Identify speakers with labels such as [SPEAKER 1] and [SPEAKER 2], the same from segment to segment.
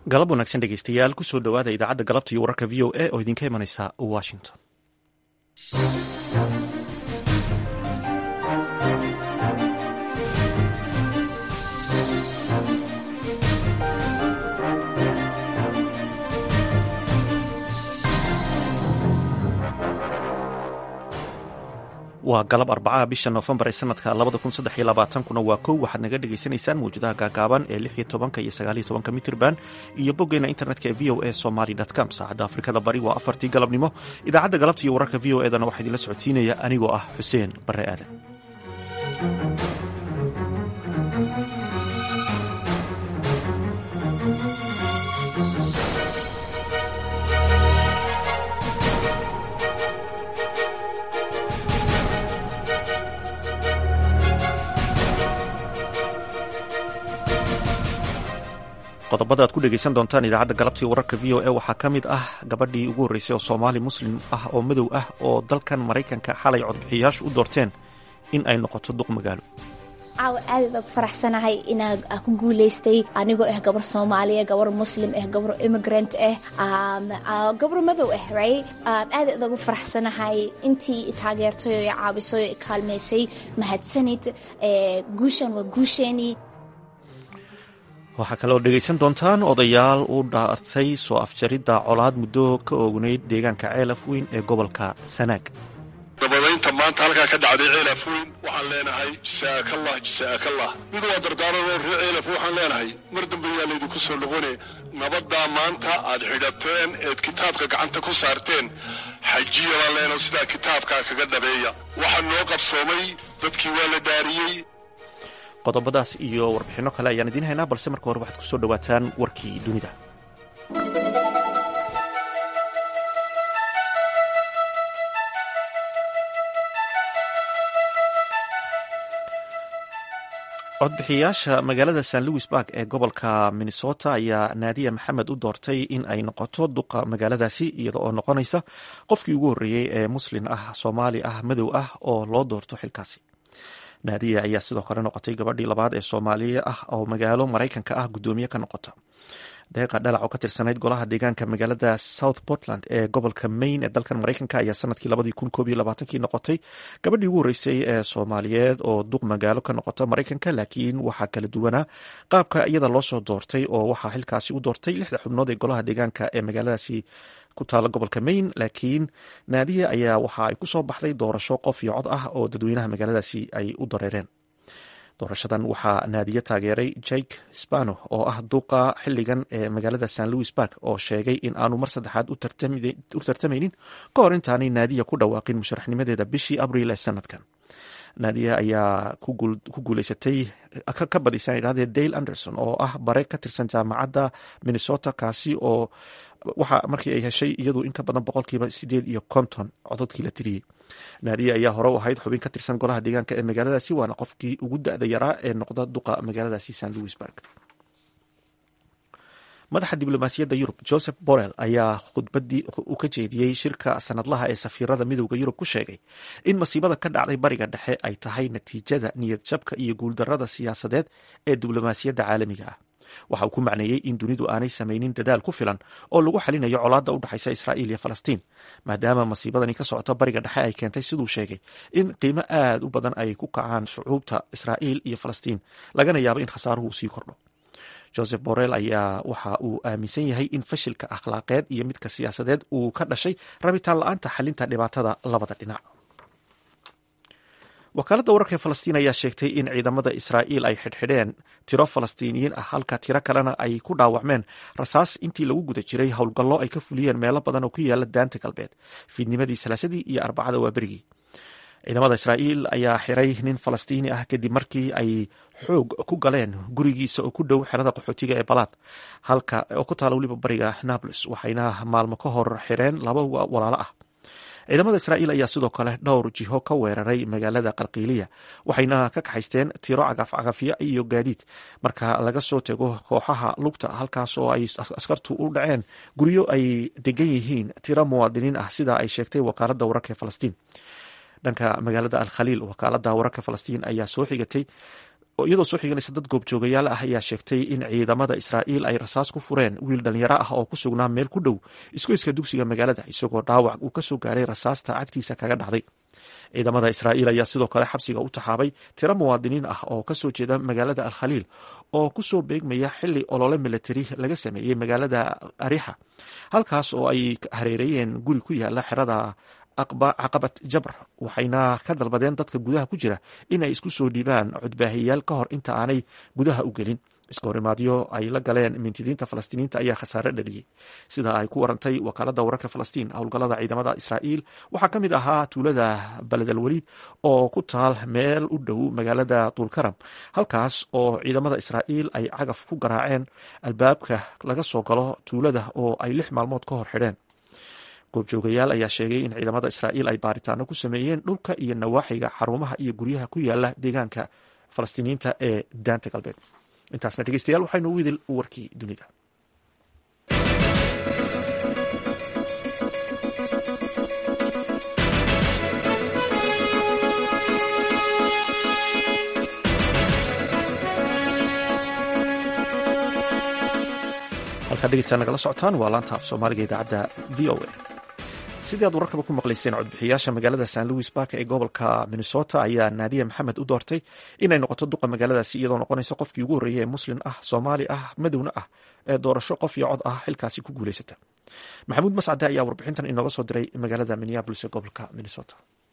[SPEAKER 1] galab wanaagsan dhegeystayaal kusoo dhowaada idaacadda galabta iyo wararka v o a oo idinka imanaysa washington waa galab arbacaha bisha noofembar ee sanadka labada kun saddex iyo labaatankuna waa kow waxaad naga dhagaysanaysaan mawjadaha gaagaaban ee lix iyo tobanka iyo sagaal iyo tobanka mitirban iyo boggeena internetka ee v o a somaly com saacadda afrikada bari waa afartii galabnimo idaacadda galabta iyo wararka v o edana waxaa idinla socodsiinaya anigoo ah xuseen bare aadan qodobada aad ku dhegeysan doontaan idaacadda galabta iyo wararka v o a waxaa ka mid ah gabadhii ugu horreysay oo soomaali muslim ah oo madow ah oo dalkan maraykanka xalay codbixiyayaashu u doorteen in ay noqoto duq magaalo
[SPEAKER 2] caawa aadaad ku faraxsanahay inaa ku guulaystay anigoo ah gabar soomaaliya gabar muslim ah gabar immigrant ah gabar madow ah right aadaad ugu faraxsanahay intii taageertay oo caawisay oo kaalmaysay mahadsanid guushan waa guusheenii
[SPEAKER 1] waxaa kaleoo dhegaysan doontaan odayaal u dhaartay soo afjaridda colaad muddo ka oognayd deegaanka ceelaf weyn ee gobolka sanaag
[SPEAKER 3] dabadaynta maanta halkaa ka dhacday ceelaf weyn waxaan leenahay jasaakallah jasaakallah mid waa dardaaranoo ree ceelaf waxaan leenahay mar dambe yaa laydinku soo noqone nabaddaa maanta aad xidhateen eed kitaabka gacanta ku saarteen xajiya baan leenahay sidaa kitaabkaa kaga dhabeeya waxaa noo qabsoomay dadkii waa la dhaariyey
[SPEAKER 1] qodobadaas iyo warbixinno kale ayaan idiin haynaa balse marka hore waxaad kusoo dhowaataan warkii dunida codbixiyayaasha magaalada st louis bark ee gobolka minnesota ayaa naadiya maxamed u doortay in ay noqoto duqa magaaladaasi iyada oo noqonaysa qofkii ugu horreeyey ee muslin ah soomaali ah madow ah oo loo doorto xilkaasi naadiya ayaa sidoo kale noqotay gabadhii labaad ee soomaaliya ah oo magaalo maraykanka ah guddoomiye ka noqota deeqa dhalac oo ka tirsanayd golaha deegaanka magaalada south portland ee gobolka maine ee dalkan maraykanka ayaa sanadkii labadii kun koob iyo labaatankii noqotay gabadhii ugu horreysay ee soomaaliyeed oo duq magaalo ka noqota maraykanka laakiin waxaa kala duwanaa qaabka iyada loo soo doortay oo waxaa xilkaasi u doortay lixda xubnood ee golaha deegaanka ee magaaladaasi ku taala gobolka maine laakiin naadiya ayaa waxa ay kusoo baxday doorasho qof iyo cod ah oo dadweynaha magaaladaasi ay u dareereen doorashadan waxaa naadiye taageeray jake spano oo ah duqa xiligan ee magaalada st louis bark oo sheegay in aanu mar saddexaad u tartamaynin ka hor intaanay naadiya ku dhawaaqin musharaxnimadeeda bishii abriil ee sanadkan naadiya ayaa ku guuleysatay ka badisaan idhahdee dale anderson oo ah bare ka tirsan jaamacadda minnesota kaasi oo waxa markii ay heshay iyadu in ka badan boqolkiiba sideed iyo konton cododkii la tiriyey naadiya ayaa hore u ahayd xubin ka tirsan golaha deegaanka ee magaaladaasi waana qofkii ugu da-da yaraa ee noqda duqa magaaladaasi st louis bark madaxa diblomaasiyadda yurub joseph borrell ayaa khudbadii u ka jeediyey shirka sanadlaha ee safiirada midowda yurub ku sheegay in masiibada ka dhacday bariga dhexe ay tahay natiijada niyad jabka iyo guuldarada siyaasadeed ee diblomaasiyadda caalamiga ah waxa uu ku macneeyey in dunidu aanay samaynin dadaal ku filan oo lagu xalinayo colaadda u dhexaysa israa'iil iyo falastiin maadaama masiibadani ka socota bariga dhexe ay keentay siduu sheegay in qiimo aad u badan ay ku kacaan shucuubta israa'iil iyo falastiin lagana yaabo in khasaaruhu sii kordho joseph borrell ayaa waxa uu aaminsan yahay in fashilka akhlaaqeed iyo midka siyaasadeed uu ka dhashay rabitaan la-aanta xalinta dhibaatada labada dhinac wakaaladda wararka ee falastiin ayaa sheegtay in ciidamada israa'iil ay xidhxidheen tiro falastiiniyiin ah halka tiro kalena ay ku dhaawacmeen rasaas intii lagu guda jiray howlgallo ay ka fuliyeen meelo badan oo ku yaala daanta galbeed fiidnimadii salaasadii iyo arbacada waaberigii ciidamada israa'iil ayaa xiray nin falastiini ah kadib markii ay xoog ku galeen gurigiisa oo ku dhow xerada qaxootiga ee balaad halka oo ku taala weliba bariga nablus waxayna maalmo ka hor xireen laba walaalo ah ciidamada israa'iil ayaa sidoo kale dhowr jiho ka weeraray magaalada qalqiiliya waxayna ka kaxaysteen tiro cagafcagafyo iyo gaadiid marka laga soo tego kooxaha lugta halkaas oo ay askartu u dhaceen guryo ay degan yihiin tiro muwaadiniin ah sida ay sheegtay wakaaladda wararka ee falastiin dhanka magaalada al khaliil wakaalada wararka falastiin ayaa soo xigatay iyadoo soo xiganaysa dad goobjoogayaal ah ayaa sheegtay in ciidamada israa'iil ay rasaas ku fureen wiil dhalinyaro ah oo ku sugnaa meel ku dhow iskoyska dugsiga magaalada isagoo dhaawac uu kasoo gaaray rasaasta cagtiisa kaga dhacday ciidamada israa'iil ayaa sidoo kale xabsiga u taxaabay tiro muwaadiniin ah oo kasoo jeeda magaalada alkhaliil oo kusoo beegmaya xili olole militari laga sameeyey magaalada arixa halkaas oo ay hareereeyeen guri ku yaala xerada caqabat jabr waxayna ka dalbadeen dadka gudaha ku jira in ay isku soo dhiibaan codbaahiyayaal ka hor inta aanay gudaha u gelin iska horimaadyo ay la galeen mintidiinta falastiiniinta ayaa khasaare dhaliyey sida ay ku warantay wakaalada wararka falastiin howlgallada ciidamada israa'iil waxaa ka mid ahaa tuulada baled alwaliid oo ku taal meel u dhow magaalada duulkaram halkaas oo ciidamada israa'iil ay cagaf ku garaaceen albaabka laga soo galo tuulada oo ay lix maalmood ka hor xidheen goobjoogayaal ayaa sheegay in ciidamada israa'iil ay baaritaano ku sameeyeen dhulka iyo nawaaxiga xarumaha iyo guryaha ku yaala deegaanka falastiiniyiinta ee daanta galbeed intaasna dhegeystayaal waxaynu u idil warkii dunida halkaa dhegeysta nagala socotaan waa laanta af soomaaliga idaacadda v o a sidii aad wararkaba ku maqlayseen codbixiyaasha magaalada san louis bark ee gobolka minnesota ayaa naadiya maxamed u doortay inay noqoto duqa magaaladaasi iyadoo noqonaysa qofkii ugu horreeyay ee muslim ah soomaali ah madowna ah ee doorasho qof iyo cod ah xilkaasi ku guuleysata maxamuud mascade ayaa warbixintan inooga soo diray magaalada minneabolis ee gobolka minnesota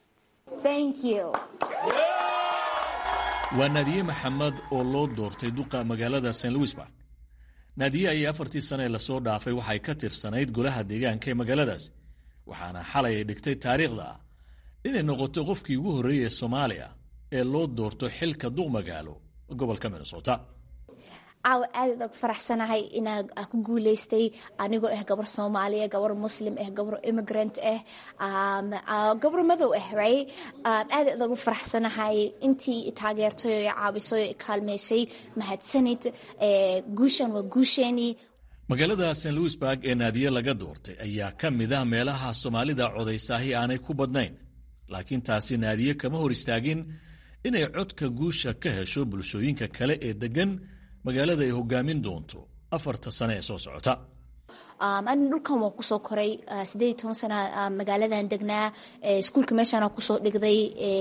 [SPEAKER 4] waa naadiye maxamed oo loo doortay duqa magaalada st louis bark naadiye ayay afartii sane ee lasoo dhaafay waxay ka tirsanayd golaha deegaanka ee magaaladaas waxaana xalay ay dhigtay taariikhda ah inay noqoto qofkii ugu horreeyay soomaaliya ee loo doorto xilka duq magaalo gobolka minnesota
[SPEAKER 2] caawa aadaad og faraxsanahay inaa ku guuleystay anigoo ah gabar soomaaliya gabar muslim ah gabar immigrant ah gabar madow ah right aadaad ugu faraxsanahay intii taageertay oo caawisay oo kaalmeysay mahadsanid guushan waa guusheenii
[SPEAKER 4] magaalada st louis barg ee naadiye laga doortay ayaa ka mid ah meelaha soomaalida codaysaahi aanay ku badnayn laakiin taasi naadiye kama hor istaagin inay codka guusha ka hesho bulshooyinka kale ee deggan magaalada ay hogaamin doonto afarta sane ee soo socota
[SPEAKER 2] ani dhulkan waan kusoo koray sideed iyo toban sana magaaladan degnaa iskuulka meeshaana kusoo dhigday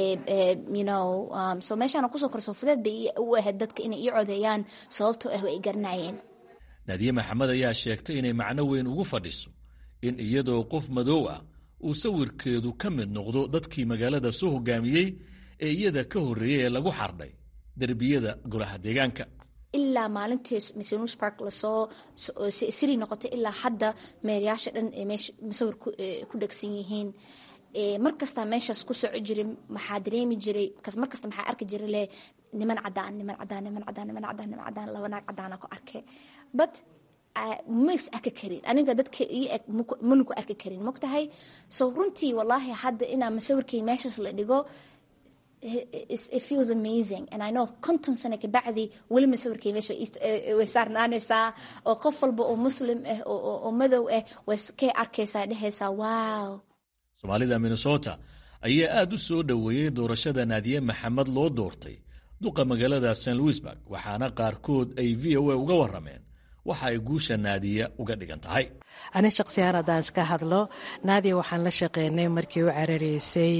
[SPEAKER 2] so meeshaana kusoo koray soo fudeed bay u ahayd dadka inay ii codeeyaan sababtoo ah way garanayeen
[SPEAKER 4] naadiye maxamed ayaa sheegtay inay macno weyn ugu fadhiso in iyadoo qof madow ah uu sawirkeedu ka mid noqdo dadkii magaalada soo hogaamiyey ee iyada ka horreeyey ee lagu xardhay derbiyada golaha deegaanka
[SPEAKER 2] ilaa maalintii msnus park lasoo siri noqotay ilaa hadda meerayaasha dhan masawir ku dhegsan yihiin mar kastaa meeshaas ku soco jiray maxaa dareemi jiray markasta maxaa arki jiray le niman cadaan niman cadaan niman cadaan niman cadaan niman cadaan laba naag cadaana ku arkay but mas arki karin aniga dadka ii eg mana ku arki karin mogtahay so runtii wallaahi hadda inaa masawirkay meeshaas la dhigo it feels amazing and I know konton sano kabacdi weli masawirkay meesha way saarnaanaysaa oo qof walba oo muslim ah oo madow ah way kay arkaysaa dhehaysaa wow
[SPEAKER 4] soomaalida minnesota ayaa aad u soo dhoweeyey doorashada naadiye maxamed loo doortay duqa magaalada st louisburg waxaana qaarkood ay v o a uga warrameen waxa ay guusha naadiya uga dhigan tahay
[SPEAKER 5] ani shaqsiyahaan haddaan iska hadlo naadiya waxaan la shaqeynay markii u carareysay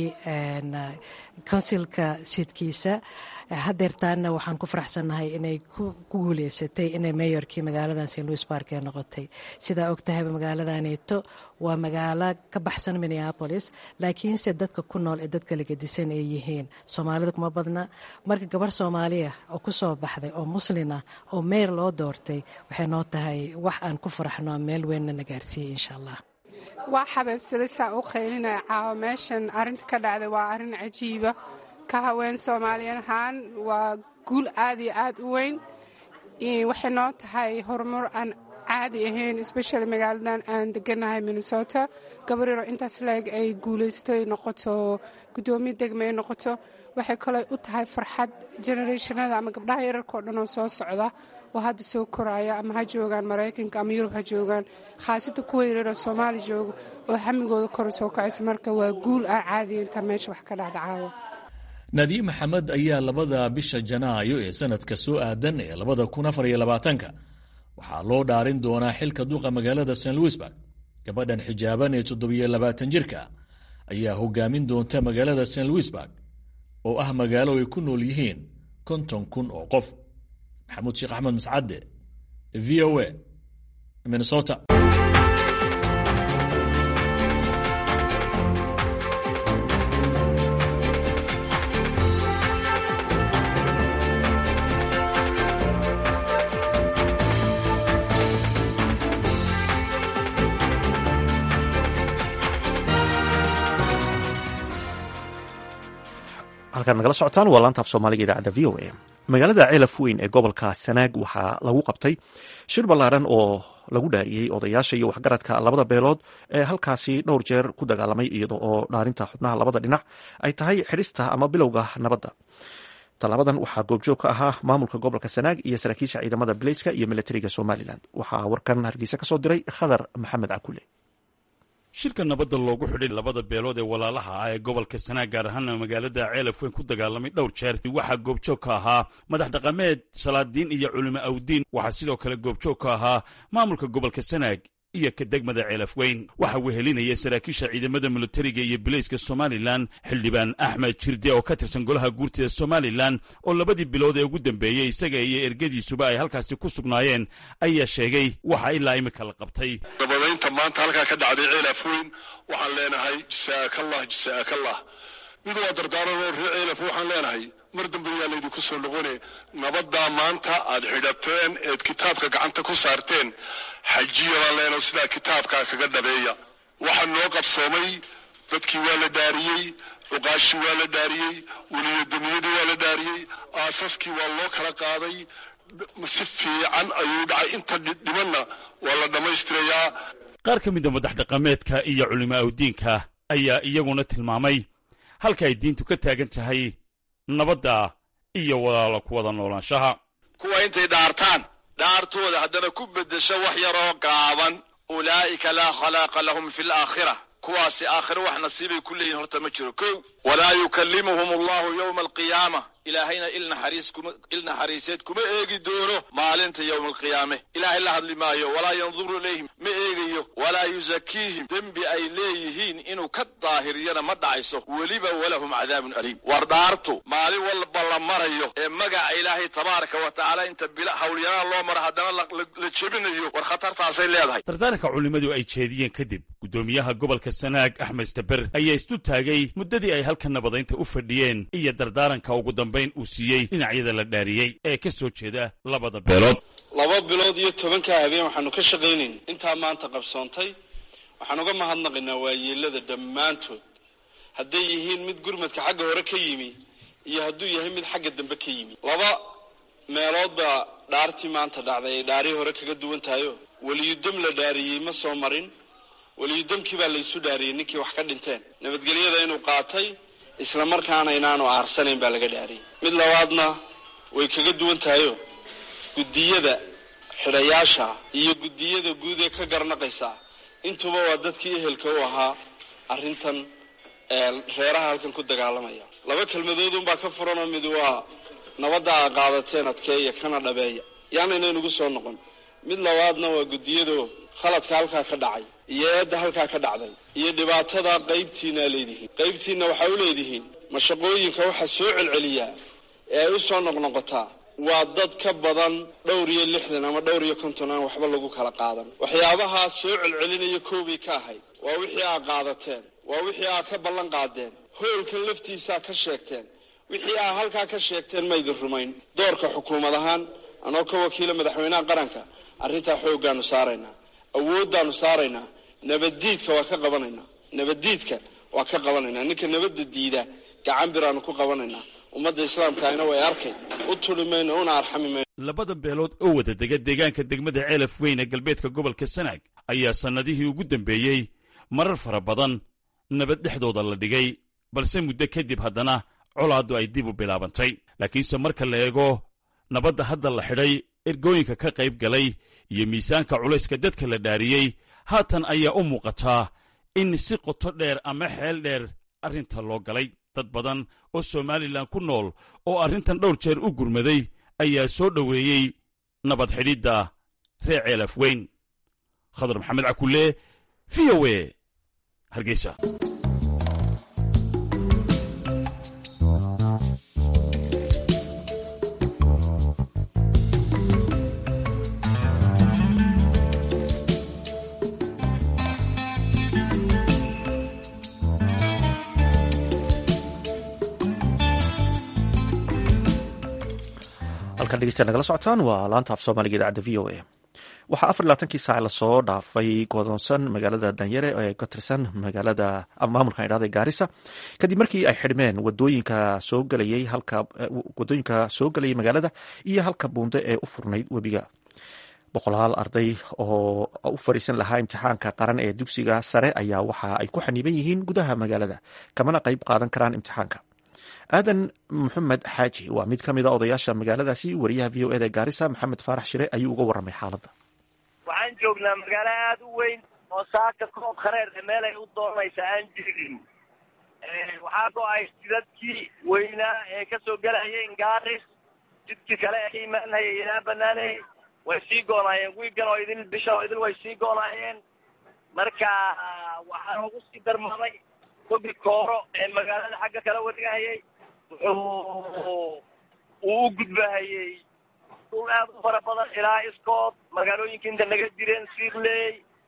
[SPEAKER 5] konsilka sidkiisa hadeertaana waxaan ku faraxsannahay inay ku guuleysatay inay mayorkii magaaladan st louis bark ee noqotay sidaa og tahayba magaaladanito waa magaalo ka baxsan minneapolis laakiinse dadka ku nool ee dadka lagadisan ay yihiin soomaalida kuma badna marka gabar soomaaliya oo kusoo baxday oo muslina oo meyr loo doortay waxay noo tahay wax aan ku faraxno meel weynna na gaarsiiyey insha allah
[SPEAKER 6] waa xabeebsaday saa u qaylinaya caawa meeshan arrinta ka dhacday waa arrin cajiiba ka haween soomaaliyan ahaan waa guul aad iyo aad u weyn waxay noo tahay horumar aan caadi ahayn especially magaaladan aan deganahay minnesota gabaryaro intaas leeg ay guulaysto ay noqoto guddoomiye degma ay noqoto waxay kaloo u tahay farxad generationada ama gabdhaha yararkao dhan oo soo socda oo hadda soo koraya ama ha joogaan maraykanka ama yurub ha joogaan khaasata kuwa yararoo soomaali jooga oo xamigooda kor soo kacaysa marka waa guul aan caadiya intaa meesha wax ka dhacda caawa
[SPEAKER 4] naadiye maxamed ayaa labada bisha janaayo ee sanadka soo aadan ee labada kun afar iyo labaatanka waxaa loo dhaarin doonaa xilka duqa magaalada st louisburg gabadhan xijaaban ee toddobiyo labaatan jirka ayaa hogaamin doonta magaalada st louisburg oo ah magaalo ay ku nool yihiin konton kun oo qof maxamuud sheekh axmed mascadde v o a minnesota
[SPEAKER 1] halkaad nagala socotaan waa laanta af soomaaliga idaacadda v o a magaalada ceelaf weyn ee gobolka sanaag waxaa lagu qabtay shir ballaaran oo lagu dhaariyey odayaasha iyo waxgaradka labada beelood ee halkaasi dhowr jeer ku dagaalamay iyada oo dhaarinta xubnaha labada dhinac ay tahay xidhista ama bilowga nabadda tallaabadan waxaa goobjoog ka ahaa maamulka gobolka sanaag iyo saraakiisha ciidamada bileyska iyo milatariga somalilan waxaa warkan hargeysa ka soo diray khadar maxamed cakule
[SPEAKER 7] shirka nabadda loogu xidhay labada beelood ee walaalaha ah ee gobolka sanaag gaar ahaana magaalada ceelaf weyn ku dagaalamay dhowr jeer waxaa goobjoog ka ahaa madax dhaqameed salaadiin iyo culimo awdiin waxaa sidoo kale goobjoog ka ahaa maamulka gobolka sanaag iyo ka degmada ceelaf weyn waxaa wehelinaya saraakiisha ciidamada militariga iyo bileyska somalilan xildhibaan axmed jirde oo ka tirsan golaha guurtida somalilan oo labadii bilood ee ugu dambeeyey isaga iyo ergadiisuba ay halkaasi ku sugnaayeen ayaa sheegay waxa ilaa imika la qabtay
[SPEAKER 3] nabadaynta maanta halkaa ka dhacday ceelaf weyn waxaan leenahay jasaakallah jasaakallah mid waa dardaaran oo reer ceelaf waxaan leenahay mar dambe yaa laydinku soo noqone nabaddaa maanta aad xidhateen eed kitaabka gacanta ku saarteen xajiya baan leenaho sidaa kitaabkaa kaga dhabeeya waxaa noo qabsoomay dadkii waa la dhaariyey cuqaashii waa la dhaariyey weliyadamiyadii waa la dhaariyey aasaskii waa loo kala qaaday si fiican ayuu dhacay inta dhibanna waa la dhammaystirayaa
[SPEAKER 7] qaar ka mida madax dhaqameedka iyo culimo awdiinka ayaa iyaguna tilmaamay halka ay diintu ka taagan tahay nabadda iyo walaalo ku wada noolaanshaha
[SPEAKER 8] kuwa intay dhaartaan dhaartooda haddana ku beddesho wax yaroo gaaban ulaa'ika laa khalaaqa lahum fi alaakhira kuwaasi aakhiro wax nasiibay ku leeyihin horta ma jiro kow walaa yukallimuhum allahu yowma alqiyaama ilaahayna il naxariiseed kuma eegi doono maalinta yowma alqiyaame ilaahay la hadli maayo walaa yanduru ilayhim ma eegayo walaa yusakiihim dembi ay leeyihiin inuu ka daahiriyana ma dhacayso weliba walahum cadaabun aliim war dhaartu maalin walba la marayo ee magaca ilaahay tabaaraka wa tacaala inta hawlyaraan loo maro haddana la jebinayo war khatartaasay leedahay
[SPEAKER 7] dardaaranka culimmadu ay jeediyeen kadib guddoomiyaha gobolka sanaag axmed staber ayaa istu taagay muddadii ay halka nabadaynta u fadhiyeen iyo dardaaranka ugu dambayn uu siiyey dhinacyada la dhaariyey ee ka soo jeeda labada beelood
[SPEAKER 9] laba bilood iyo tobankaa habeen waxaanu ka shaqaynayn intaa maanta qabsoontay waxaan uga mahadnaqaynaa waayeelada dhammaantood hadday yihiin mid gurmadka xagga hore ka yimi iyo hadduu yahay mid xagga dambe ka yimi laba meelood baa dhaartii maanta dhacday ay dhaarii hore kaga duwan tahayo weliyudam la dhaariyey ma soo marin weliyudamkii baa laysu dhaariyey ninkii wax ka dhinteen nabadgelyada inuu qaatay isla markaana inaanu aarsanayn baa laga dhaariyey mid labaadna way kaga duwan tahayo guddiyada xidhayaasha iyo guddiyada guud ee ka garnaqaysa intuba waa dadkii ehelka u ahaa arrintan reeraha halkan ku dagaalamaya laba kelmadoodunbaa ka furanoo mid waa nabadda aa qaadateen adkeeya kana dhabeeya yaana inaynugu soo noqon mid labaadna waa guddiyado khaladka halkaa ka dhacay iyo eedda halkaa ka dhacday iyo dhibaatada qaybtiinaa leedihiin qaybtiinna waxaa u leedihiin mashaqooyinka waxaa soo celceliyaa ee ay u soo noqnoqotaa waa dad ka badan dhowr iyo lixdan ama dhowr iyo konton aan waxba lagu kala qaadan waxyaabahaa soo celcelinaya koobay ka ahayd waa wixii aa qaadateen waa wixii aa ka ballan qaadeen hoolkan laftiisaa ka sheegteen wixii aa halkaa ka sheegteen maydin rumayn doorka xukuumad ahaan anoo ka wakiila madaxweynaha qaranka arrintaa xooggaanu saaraynaa awooddaanu saaraynaa nabaddiidka waa ka qabanaynaa nabaddiidka waa ka qabanaynaa ninka nabadda diida gacan biraanu ku qabanaynaa ummadda islaamkaana way arkay u tuli mayno una arxami mayno
[SPEAKER 7] labada beelood oo wada dega deegaanka degmada ceelaf weyn ee galbeedka gobolka sanaag ayaa sannadihii ugu dambeeyey marar fara badan nabad dhexdooda la dhigay balse muddo kadib haddana colaaddu ay dib u bilaabantay laakiinse marka la eego nabadda hadda la xidhay ergooyinka ka qayb galay iyo miisaanka culayska dadka la dhaariyey haatan ayaa u muuqataa in si qoto dheer ama xeel dheer arrinta loo galay dad badan oo somalilan ku nool oo arrintan dhowr jeer u gurmaday ayaa soo dhoweeyey nabad xidhidda reer ceelaf weyn khadar maxamed cakulle v o e hargeysa
[SPEAKER 1] halkan dhegeystayaal nagala socotaan waa laanta af soomaaliga idaacadda v o a waxaa afar labaatankii saac lasoo dhaafay godoonsan magaalada danyare ee ka tirsan magaalada maamulkan idhahda gaarisa kadib markii ay xidhmeen wadooyinka soo gelayay halka wadooyinka soo gelayay magaalada iyo halka buunde ee u furnayd webiga boqolaal arday oo u fariisan lahaa imtixaanka qaran ee dugsiga sare ayaa waxa ay ku xaniiban yihiin gudaha magaalada kamana qayb qaadan karaan imtixaanka aadan maxamed xaaji waa mid ka mid a odayaasha magaaladaasi wariyaha v o eda gaarisa maxamed faarax shire ayuu uga warramay xaaladda
[SPEAKER 10] waxaan joognaa magaalo aada u weyn oo saaka koob khareer meel ay u doonaysa aan jirin waxaa go-ay jidadkii weynaa ee kasoo gelayay gaaris jidkii kale ee ka imaanayay ilaa banaaney way sii goonaayeen wiigan oo idil bisha oo idil way sii goonaayeen marka waxaa noogu sii darmaday tobi kooro ee magaalada xagga kala wareegahayay wuxuu uu u gudbahayey dhul aad u fara badan ilaa iskood magaalooyinka inta naga jireen siirley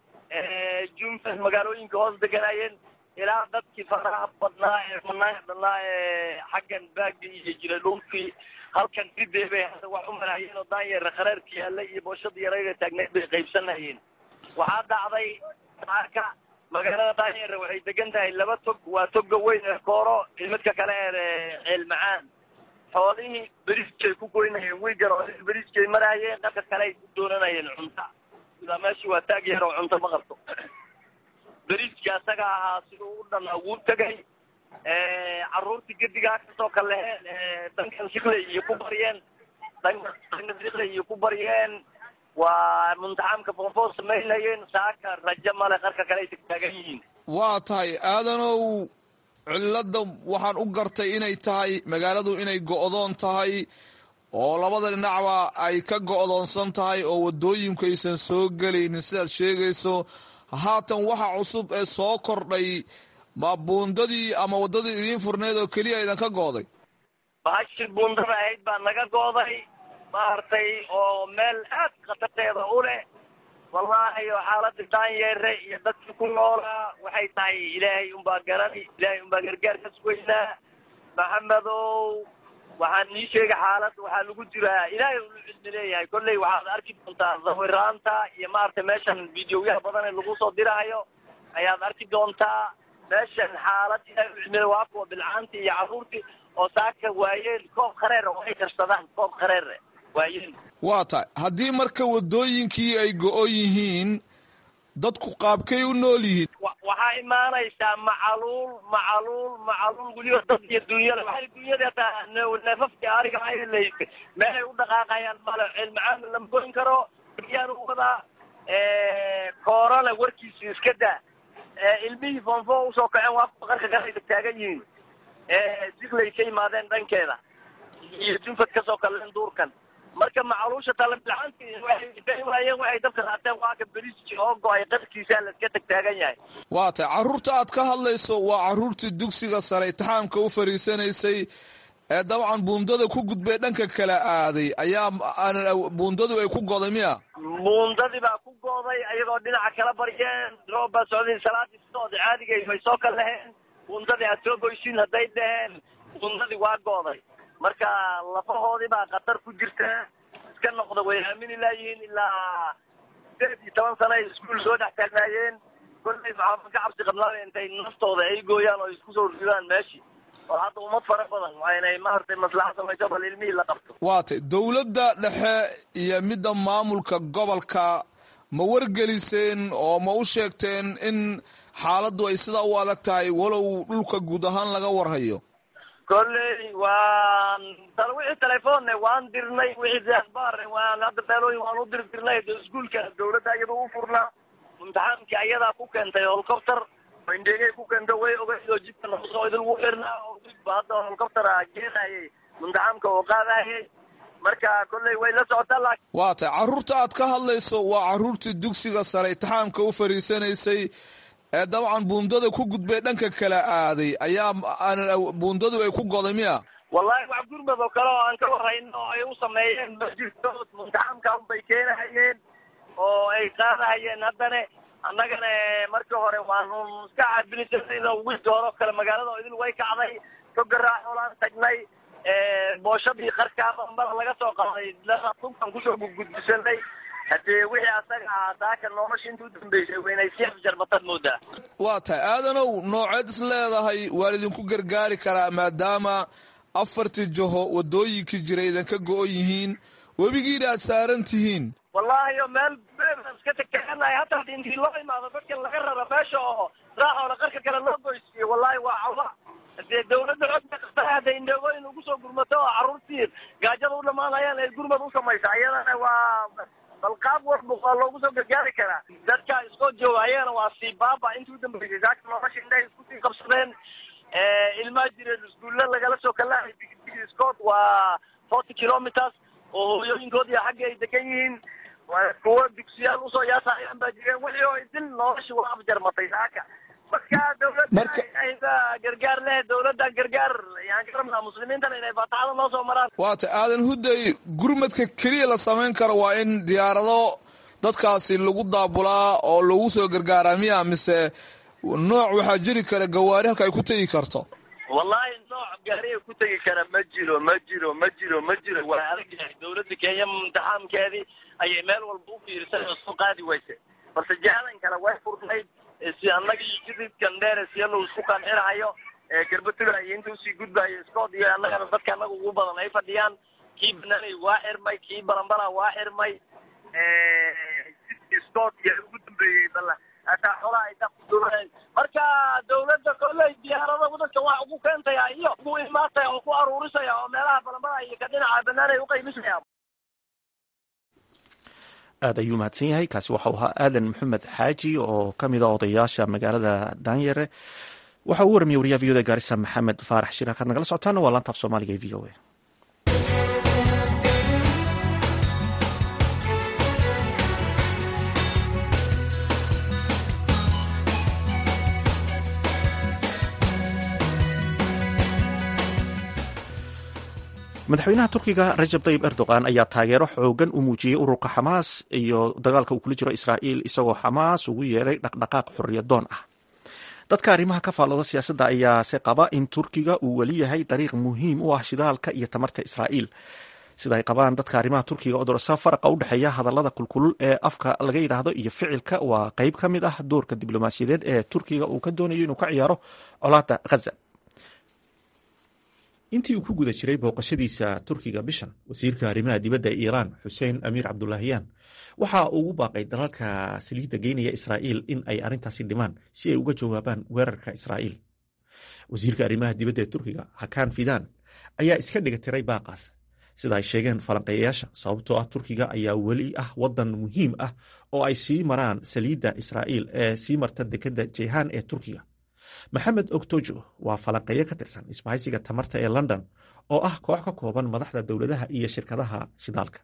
[SPEAKER 10] jumfas magaalooyinka hoos deganayeen ilaa dadkii faraha badnaa ee fanaanka badnaa ee xaggan baagga iyo jira dhulkii halkan ridee bay hadda wax u maraayeen oo daanyeera khareerka yaallay iyo booshada yarayda taagneed bay qaybsanayeen waxaa dhacday saaka magaalada daanyeera waxay degan tahay laba tog waa toga weyn ee kooro iyo midka kale ee ceel macaan xoolihii beriskay ku goynayeen wiigan oo beriskay maraayeen dhanka kale ay ku doonanayeen cunta sidaa meeshii waa taag yar oo cunto ma qabto beriskii asaga ahaa siduu u dhanaa wuu tegay carruurtii gedigaa kasoo kaleheen dankan sikley iyo ku baryeen dankan sikley iyo ku baryeen waa muntaxamka foofoo samaynayeen saaka rajo male qarka kale ay tagtaagan yihiin
[SPEAKER 11] waa tahay aadanow cilladda waxaan u gartay inay tahay magaaladu inay go'doon tahay oo labada dhinacba ay ka go'doonsan tahay oo waddooyinku aysan soo gelaynin sidaad sheegayso haatan waxa cusub ee soo kordhay ma buundadii ama waddadii idiin furneed oo keliya idan ka go'day
[SPEAKER 10] bahashii buundada ahayd baa naga go'day maaragtay oo meel aad khatarteeda u leh wallaahi oo xaaladii daanyeere iyo dadkii ku noolaa waxay tahay ilaahay unbaa garani ilaahay unbaa gargaar ka sugaynaa maxamedow waxaan nii sheegay xaalad waxaa lagu jiraa ilaahay ulu cilmi leeyahay kolley waxaad arki doontaa sawiraanta iyo maaragtay meeshan videoyaha badan ee lagu soo dirahayo ayaad arki doontaa meeshan xaalad ilaahay u cilmi waa kuwa bilcaantii iyo carruurtii oo saaka waayeen koob khareer oo ay karsadaan koob khareere waayeen
[SPEAKER 11] waa tahay haddii marka waddooyinkii ay go-on yihiin dadku qaabkay u nool yihiin
[SPEAKER 10] waxaa imaanaysaa macaluul macaluul macaluul weliba dad iyo dunyada waxay dunyada hataa neefafkii ariga ayla meelay u dhaqaaqayaan male cilmacaan lama goyn karo yaan u wadaa koorana warkiisa iska daa ilmihii foonfo usoo kaceen waa kuwa qarka kale taagan yihiin siklay ka yimaadeen dhankeeda iyo junfad kasoo kaleen duurkan marka macaluusha talabilcaanti waayeen waxay dabka qaateen waa ka beriski oo go-ay qarkiisa laska tagtaagan yahay
[SPEAKER 11] waa tahay carruurta aad ka hadlayso waa carruurtii dugsiga sare itixaamka u fariisanaysay ee dabcan buundada ku gudbay dhanka kala aaday ayaa buundadu ay ku goday miya
[SPEAKER 10] buundadii baa ku gooday ayagoo dhinaca kala baryeen roob baa socday salaadii socda caadigay way soo kal laheen buundadii aad soo goysiin hadday dhaheen buundadii waa gooday marka lafahoodii baa khatar ku jirta iska noqda way aamini laayihiin ilaa sideed iyo toban sano ay iskuul soo dhex taagnaayeen kolley maxaa ka cabsi qabnaa intay naftooda ay gooyaan oo isku soo ridaan meeshii oo hadda ummad fara badan waa inay maaragtay maslaxa samayso bal ilmihii la qabto
[SPEAKER 11] waa tay dowladda dhexe iyo midda maamulka gobolka ma wargeliseen oo ma u sheegteen in xaaladdu ay sidaa u adag tahay walow dhulka guud ahaan laga warhayo
[SPEAKER 10] kolley waan wixii telefoonne waan dirnay wixii akhbaarne waan hadda beelooyin waan u diri dirnay iskuulka dawladda iyada u furnaa imtixaankii ayadaa ku keentay holcopter indhegay ku keento way ogeyd oo jidka noqosoo idil ugu xirnaa oo dibba hadda helicoptera geenayay muntaxamka oo qaadayay marka kolley way la socotaa laakiin
[SPEAKER 11] waa tahay carruurta aad ka hadlayso waa carruurtii dugsiga sare itixaamka u fariisanaysay ee dabcan buundada ku gudbay dhanka kala aaday ayaa buundadu ay ku goday miya
[SPEAKER 10] wallahi wax gurmad oo kale oo aan ka warrayno oo ay u sameeyeen ma jirto muntaxamka unbay keenahayeen oo ay qaadahayeen haddana annagana markii hore waanu iska caabinisan wiilka hore oo kale magaalada oo idil way kacday togaraaxoolaan tagnay booshadii qarkaaba mara laga soo qaaday tunkan kusoo gudgudbisanay haddee wixii asaga ah daaka nolosha inta u dambeysay waynay si afjarmataad moodaa
[SPEAKER 11] waa tahay aadanow nooceed is leedahay waa idinku gargaari karaa maadaama afartii jaho wadooyinkii jira idinka go-on yihiin webigiina aad saaran tihiin
[SPEAKER 10] wallahi o meel iska takaanahay hataa hadi intii loo imaado dadkan laga rara meesha oo raaxoola qarka kale loo goysiiyo wallahi waa cawa dee dawladda xog bay qabtaa hadday indheegooyin ugu soo gurmato oo carruurtii gaajada u dhamaanayaan ay gurmad u samaysa iyadana waa bal qaab walba waa loogu soo gargaari karaa dadka iskoo joogaayana waa sii baaba intii u dambeysay saaka nolosha indhahay isku sii qabsadeen ilmaa jireen iskuulla lagala soo kalahay big scott waa forty kilometers oo hooyooyinkoodii xagga ay degan yihiin kuwo dugsiyaal usoo yaasayaan baa jireen wixii oo idil nolosha waa afjarmatay saaka marka dawladda gargaar leh dawladda gargaar yaan ka rabnaa muslimiintana inay faataxada noo soo maraan
[SPEAKER 11] waa ta aadan hudday gurmadka keliya la samayn karo waa in diyaarado dadkaasi lagu daabulaa oo lagu soo gargaaraa miya mise nooc waxaa jiri kara gawaari halka ay ku tegi karto
[SPEAKER 10] wallahi nooc gaariga ku tegi kara ma jiro ma jiro ma jiro ma jiro waa adag yahay dawladda kenya imtixaamkeedii ayay meel walba u fiirisay oo soo qaadi weyse balse jihadan kale way furnayd si annaga iyo jididkan dheer siya lagu isku qancinahayo garbatula iyo inta usii gudbayo scott iyo annagana dadka annaga ugu badan ay fadhiyaan kii banaanay waa xirmay kii barambara waa xirmay scott iyo ugu dambeeyey bal hataa xolaha ay dakuduleen marka dawladda kolley diyaarada dadka wax ugu keentaya iyo ugu imaataya oo ku aruurisaya oo meelaha barambara iyo ka dhinaca banaanay uqaymisaya
[SPEAKER 1] aad ayuu mahadsan yahay kaasi waxau ahaa aadan maxamed xaaji oo ka mid a odayaasha magaalada daanyare waxa uu waramiye wariyaha v o da gaarisa maxamed faarax shir halkaad nagala socotaana waa laanta af soomaaliga ee v o a madaxweynaha turkiga rajab tayib erdogan ayaa taageero xoogan u muujiyey ururka xamaas iyo dagaalka uu kula jiro israa'iil isagoo xamaas ugu yeeray dhaqdhaqaaq xorriyadoon ah dadka arrimaha ka faallooda siyaasadda ayaase qaba in turkiga uu weli yahay dariiq muhiim u ah shidaalka iyo tamarta israa'iil sida ay qabaan dadka arrimaha turkiga oo dorasa faraqa u dhexeeya hadallada kulkulul ee afka laga yidhaahdo iyo ficilka waa qeyb ka mid ah doorka diblomaasiyadeed ee turkiga uu ka doonayo inuu ka ciyaaro colaadda ghaza intii uu ku guda jiray booqashadiisa turkiga bishan wasiirka arrimaha dibadda ee iiraan xuseen amiir cabdulaahiyaan waxa uu ugu baaqay dalalka saliidda geynaya israa'iil in ay arrintaasi dhimaan si ay uga jawaabaan weerarka israa'iil wasiirka arrimaha dibadda ee turkiga hakan fidan ayaa iska dhiga tiray baaqaas sida ay sheegeen falanqeeyayaasha sababtoo ah turkiga ayaa weli ah wadan muhiim ah oo ay sii maraan saliidda israa'iil ee sii marta dekedda jehan ee turkiga maxamed ogtojo waa falanqeeyo ka tirsan isbahaysiga tamarta ee london oo ah koox ka kooban madaxda dowladaha iyo shirkadaha shidaalka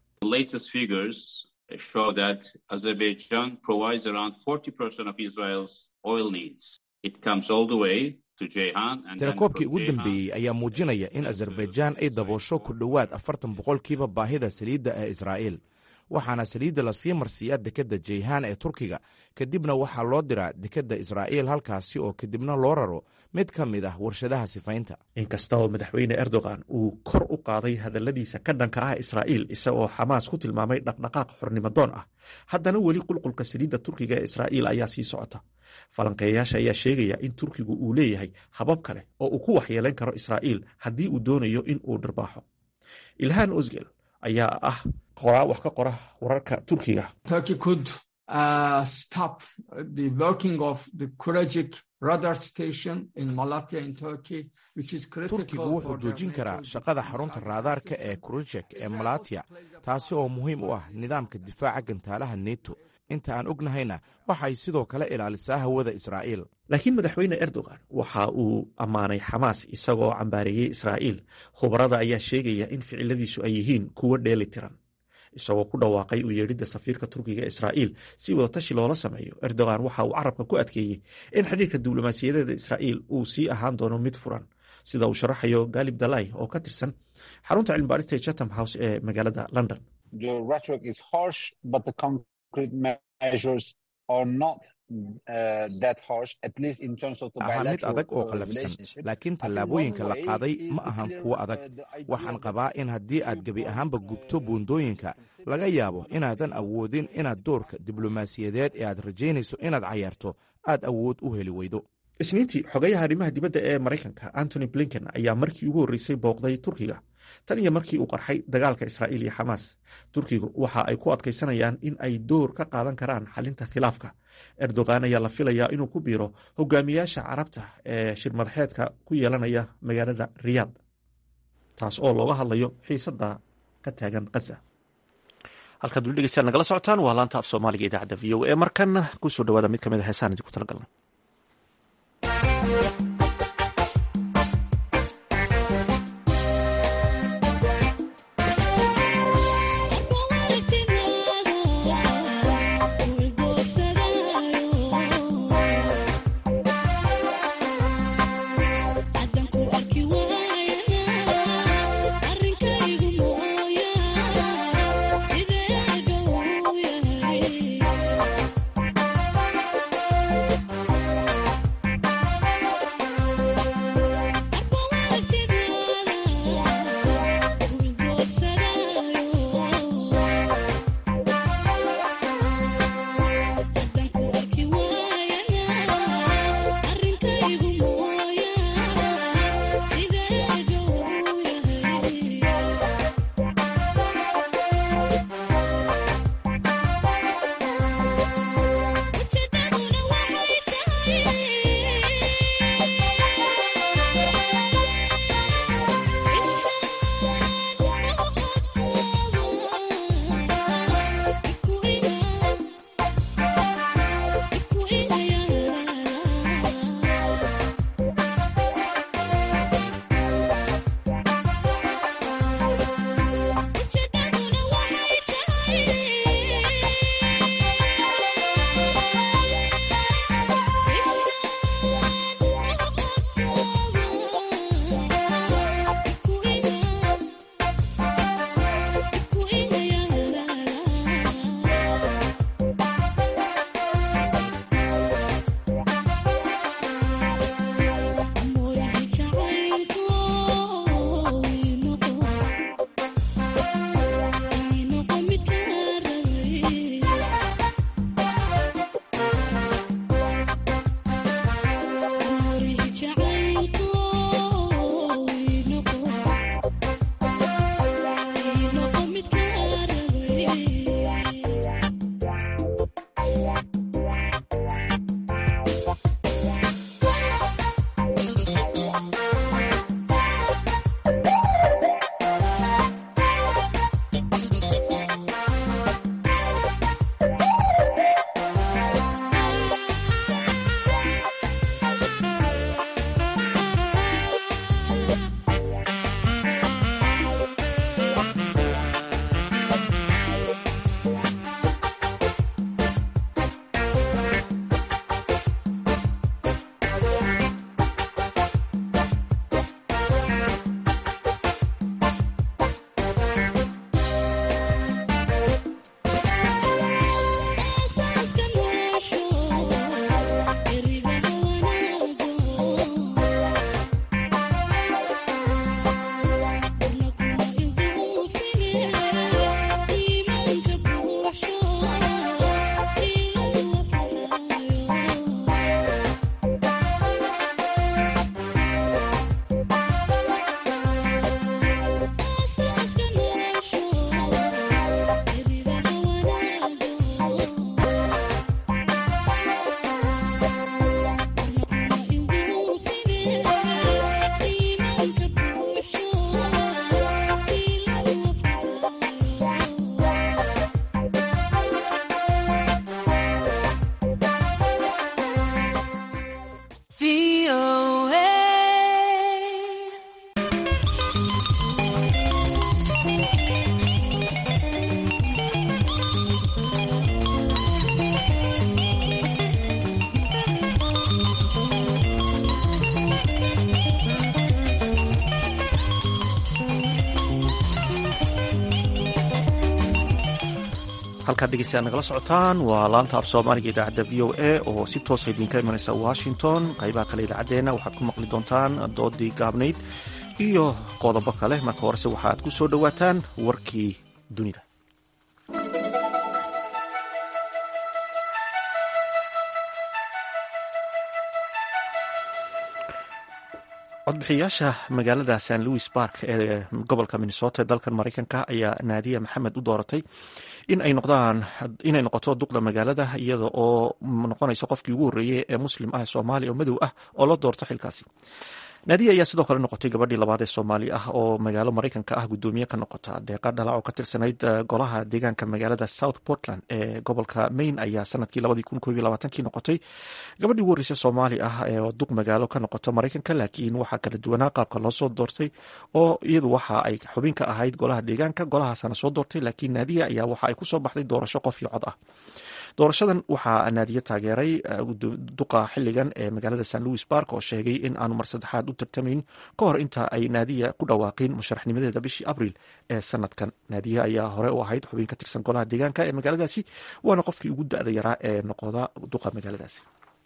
[SPEAKER 12] tirakoobkii ugu dambeeyey ayaa muujinaya in azerbaijaan ay daboosho ku dhowaad afartan boqolkiiba baahida saliidda ee israa'iil waxaana saliidda lasii marsiiyaa dekedda jeyhaan ee turkiga kadibna waxaa loo diraa dekedda israa'iil halkaasi oo kadibna loo raro mid ka mid ah warshadaha sifaynta
[SPEAKER 1] inkasta oo madaxweyne erdogan uu kor u qaaday hadalladiisa ka dhanka ah israa'iil isagoo xamaas ku tilmaamay dhaqdhaqaaq xornimadoon ah haddana weli qulqulka saliidda turkiga ee israa'iil ayaa sii socota falanqeeyayaasha ayaa sheegaya in turkigu uu leeyahay habab kale oo uu ku waxyeelayn karo israa'iil haddii uu doonayo in uu dhirbaaxo ilhaan osgel ayaa ah qoraa wax ka qora wararka turkiga
[SPEAKER 12] turkigu wuxuu joojin karaa shaqada xarunta raadaarka ee kurujek ee malatya taasi oo muhiim u ah nidaamka difaaca gantaalaha neto inta aan ognahayna waxay sidoo kale ilaalisaa hawada israa'iil
[SPEAKER 1] laakiin madaxweyne erdogan waxa uu ammaanay xamaas isagoo cambaareeyey israa'iil khubarada ayaa sheegaya in ficiladiisu ay yihiin kuwo dheeli tiran isagoo ku dhawaaqay u yeedhidda safiirka turkiga israa'iil si wadatashi loola sameeyo erdogan waxa uu carabka ku adkeeyey in xidhiirka diblomaasiyadeeda israa'iil uu sii ahaan doono mid furan sida uu sharaxayo galib dalai oo ka tirsan xarunta cilmibaarista ee chatham house ee magaalada london
[SPEAKER 12] ahaa mid adag oo qallafsan laakiin tallaabooyinka la qaaday ma ahan kuwo adag waxaan qabaa in haddii aad gebi ahaanba gubto buundooyinka laga yaabo inaadan awoodin inaad doorka diblomaasiyadeed ee aad rajaynayso inaad cayaarto aad awood u heli weydo
[SPEAKER 1] isniintii xogayaha arrimaha dibadda ee maraykanka antony blinken ayaa markii ugu horreysay booqday turkiga tan iyo markii uu qarxay dagaalka israa'iil iyo xamaas turkigu waxa ay ku adkaysanayaan in ay door ka qaadan karaan xalinta khilaafka erdogan ayaa la filayaa inuu ku biiro hogaamiyaasha carabta ee shirmadaxeedka ku yeelanaya magaalada riyaad taas oo looga hadlayo xiisadda ka taagan khaza halkaad weli dhegeystaan nagala socotaan waa laanta af soomaaliga idaacadda v o e markanna kusoo dhawaada mid ka mid a heesaan idinku talagalna halkaad dhegeystayaad nagala socotaan waa laanta af soomaaliga idaacadda v o a oo si toosa idinka imanaysa washington qaybaha kale idaacaddeenna waxaad ku maqli doontaan doodii gaabnayd iyo qodobo kale marka horese waxaad ku soo dhowaataan warkii dunida codbixiyaasha magaalada st louis bark ee gobolka minnesota ee dalkan mareykanka ayaa naadiya maxamed u dooratay inay noqdaan inay noqoto duqda magaalada iyada oo noqonaysa qofkii ugu horreeyey ee muslim ah soomaaliya oo madow ah oo la doorto xilkaasi naadiya ayaa sidoo kale noqotay gabadhii labaad ee soomaali ah oo magaalo mareykanka ah gudoomiye ka noqota deeqa dhalac oo ka tirsanayd golaha deegaanka magaalada south portland ee gobolka maine ayaa sanadkii kii noqotay gabadhii ugu horreysay soomaali ah ee duq magaalo ka noqota mareykanka laakiin waxaa kala duwanaa qaabka loo soo doortay oo iyadu waxa ay xubin ka ahayd golaha deegaanka golahaasana soo doortay laakiin naadiya ayaa waxa ay kusoo baxday doorasho qof iyo cod ah doorashadan waxaa naadiye taageeray duqa xiligan ee magaalada st louis bark oo sheegay in aanu mar saddexaad u tartamayn ka hor inta ay naadiya ku dhawaaqin musharaxnimadeeda bishii abril ee sanadkan naadiye ayaa hore u ahayd xubin ka tirsan golaha deegaanka ee magaaladaasi waana qofkii ugu da-da yaraa ee noqoda duqa magaaladaasi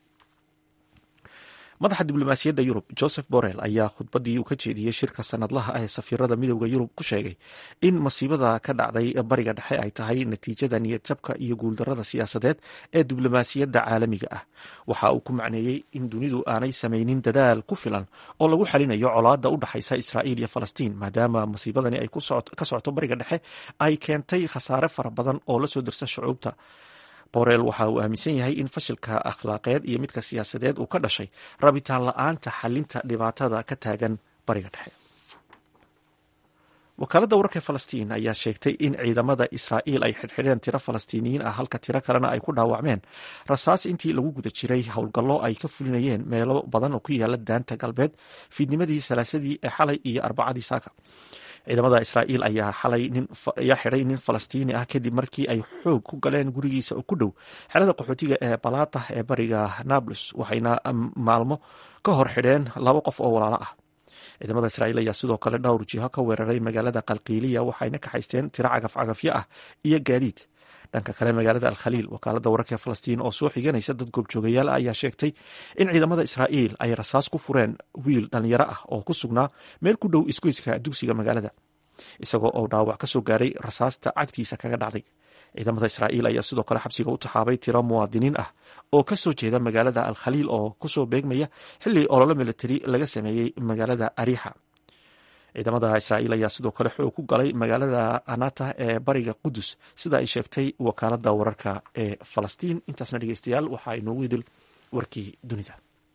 [SPEAKER 1] madaxa diblomaasiyadda yurub joseph borrell ayaa khudbadii uu ka jeediyey shirka sanadlaha ah ee safiirada midooda yurub ku sheegay in masiibada ka dhacday bariga dhexe ay tahay natiijada niyad jabka iyo guuldarada siyaasadeed ee diblomaasiyadda caalamiga ah waxa uu ku macneeyey in dunidu aanay samaynin dadaal ku filan oo lagu xalinayo colaada u dhaxaysa israa'iil iyo falastiin maadaama masiibadani ay ka socoto bariga dhexe ay keentay khasaare fara badan oo lasoo dirsa shucuubta borel waxa uu aaminsan yahay in fashilka akhlaaqeed iyo midka siyaasadeed uu ka dhashay rabitaan la-aanta xalinta dhibaatada ka taagan bariga dhexe wakaaladda wararka falastiin ayaa sheegtay in ciidamada israa'iil ay xidhxidheen tiro falastiiniyiin ah halka tiro kalena ay ku dhaawacmeen rasaas intii lagu guda jiray howlgallo ay ka fulinayeen meelo badan oo ku yaala daanta galbeed fiidnimadii salaasadii ee xalay iyo arbacadii saaka ciidamada israa'iil ayaa xalay ayaa xidhay nin falastiini ah kadib markii ay xoog ku galeen gurigiisa oo ku dhow xerada qaxootiga ee balaata ee bariga nablus waxayna maalmo ka hor xidheen laba qof oo walaalo ah ciidamada israa'iil ayaa sidoo kale dhowr jiho ka weeraray magaalada qalqiiliya waxayna ka haysteen tiro cagafcagafyo ah iyo gaadiid dhanka kale magaalada alkhaliil wakaalada wararka falastiin oo soo xiganaysa dad goobjoogayaal ah ayaa sheegtay in ciidamada israa'iil ay rasaas ku fureen wiil dhalinyaro ah oo ku sugnaa meel ku dhow isgoyska dugsiga magaalada isagoo oo dhaawac ka soo gaaray rasaasta cagtiisa kaga dhacday ciidamada israa'iil ayaa sidoo kale xabsiga u taxaabay tiro muwaadiniin ah oo ka soo jeeda magaalada alkhaliil oo kusoo beegmaya xilli ololo militari laga sameeyey magaalada ariixa ciidamada israa'iil ayaa sidoo kale xoog ku galay magaalada anata ee bariga qudus sida ay sheegtay wakaalada wararka ee falastiin intaasna dhegeystayaal waxaa inoogu idil warkii dunida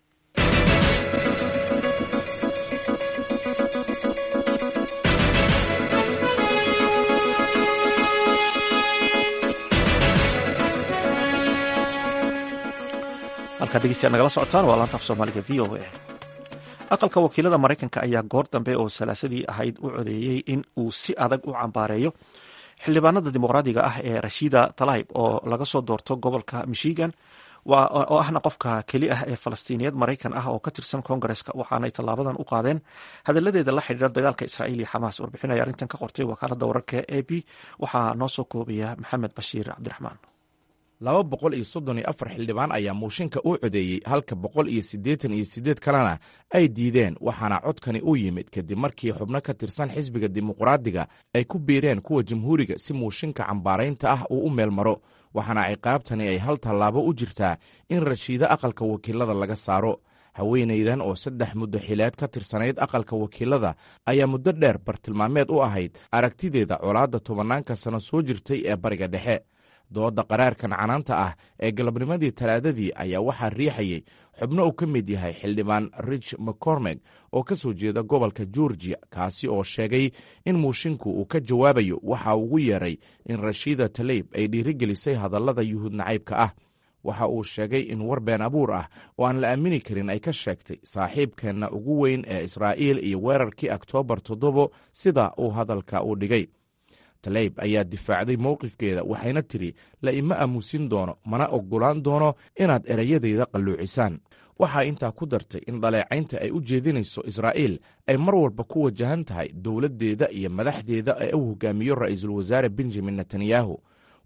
[SPEAKER 1] halkaa dhegeystayaal nagala socotaan waa laanta af soomaaliga v o a aqalka wakiilada maraykanka ayaa goor dambe oo salaasadii ahayd u codeeyey in uu si adag u cambaareeyo xildhibaanada dimuqraadiga ah ee rashida talayb oo laga soo doorto gobolka michigan oo ahna qofka keli ah ee falastiiniyad maraykan ah oo ka tirsan koongareska waxaanay tallaabadan u qaadeen hadaladeeda la xidhiira dagaalka israa'iil iyo xamaas warbixinaya arrintan ka qortay wakaalada wararka a b waxaa noo soo koobaya maxamed bashiir cabdiraxmaan
[SPEAKER 12] laba boqol iyo soddon iyo afar xildhibaan ayaa muushinka u codeeyey halka boqol iyo siddeetan iyo siddeed kalena ay diideen waxaana codkani u yimid kadib markii xubno ka tirsan xisbiga dimuqraadiga ay ku biireen kuwa jamhuuriga si muushinka cambaaraynta ah uu u meel maro waxaana ciqaabtani ay hal tallaabo u jirtaa in rashiido aqalka wakiilada laga saaro haweenaydan oo saddex muddo xileed ka tirsanayd aqalka wakiilada ayaa muddo dheer bartilmaameed u ahayd aragtideeda colaadda tobannaanka sano soo jirtay ee bariga dhexe dooda qaraarkan canaanta ah ee galabnimadii talaadadii ayaa waxaa riixayey xubno uu ka mid yahay xildhibaan rich mccormeg oo ka soo jeeda gobolka georgiya kaasi oo sheegay in mushinku uu ka jawaabayo waxa ugu yeeray in rashiida taleyb ay dhiirigelisay hadallada yuhuud nacaybka ah waxa uu sheegay in war been abuur ah oo aan la aamini karin ay ka sheegtay saaxiibkeenna ugu weyn ee israa'iil iyo weerarkii oktoobar toddobo sida uu hadalka u dhigay taleyb ayaa difaacday mowqifkeeda waxayna tidhi la ima aamusin doono mana oggolaan doono inaad erayadayda qalluucisaan waxaa intaa ku dartay in dhaleecaynta ay u jeedinayso israa'iil ay mar walba ku wajahan tahay dowladdeeda iyo madaxdeeda ee uu hogaamiyo ra'iisul wasaare benjamin netanyahu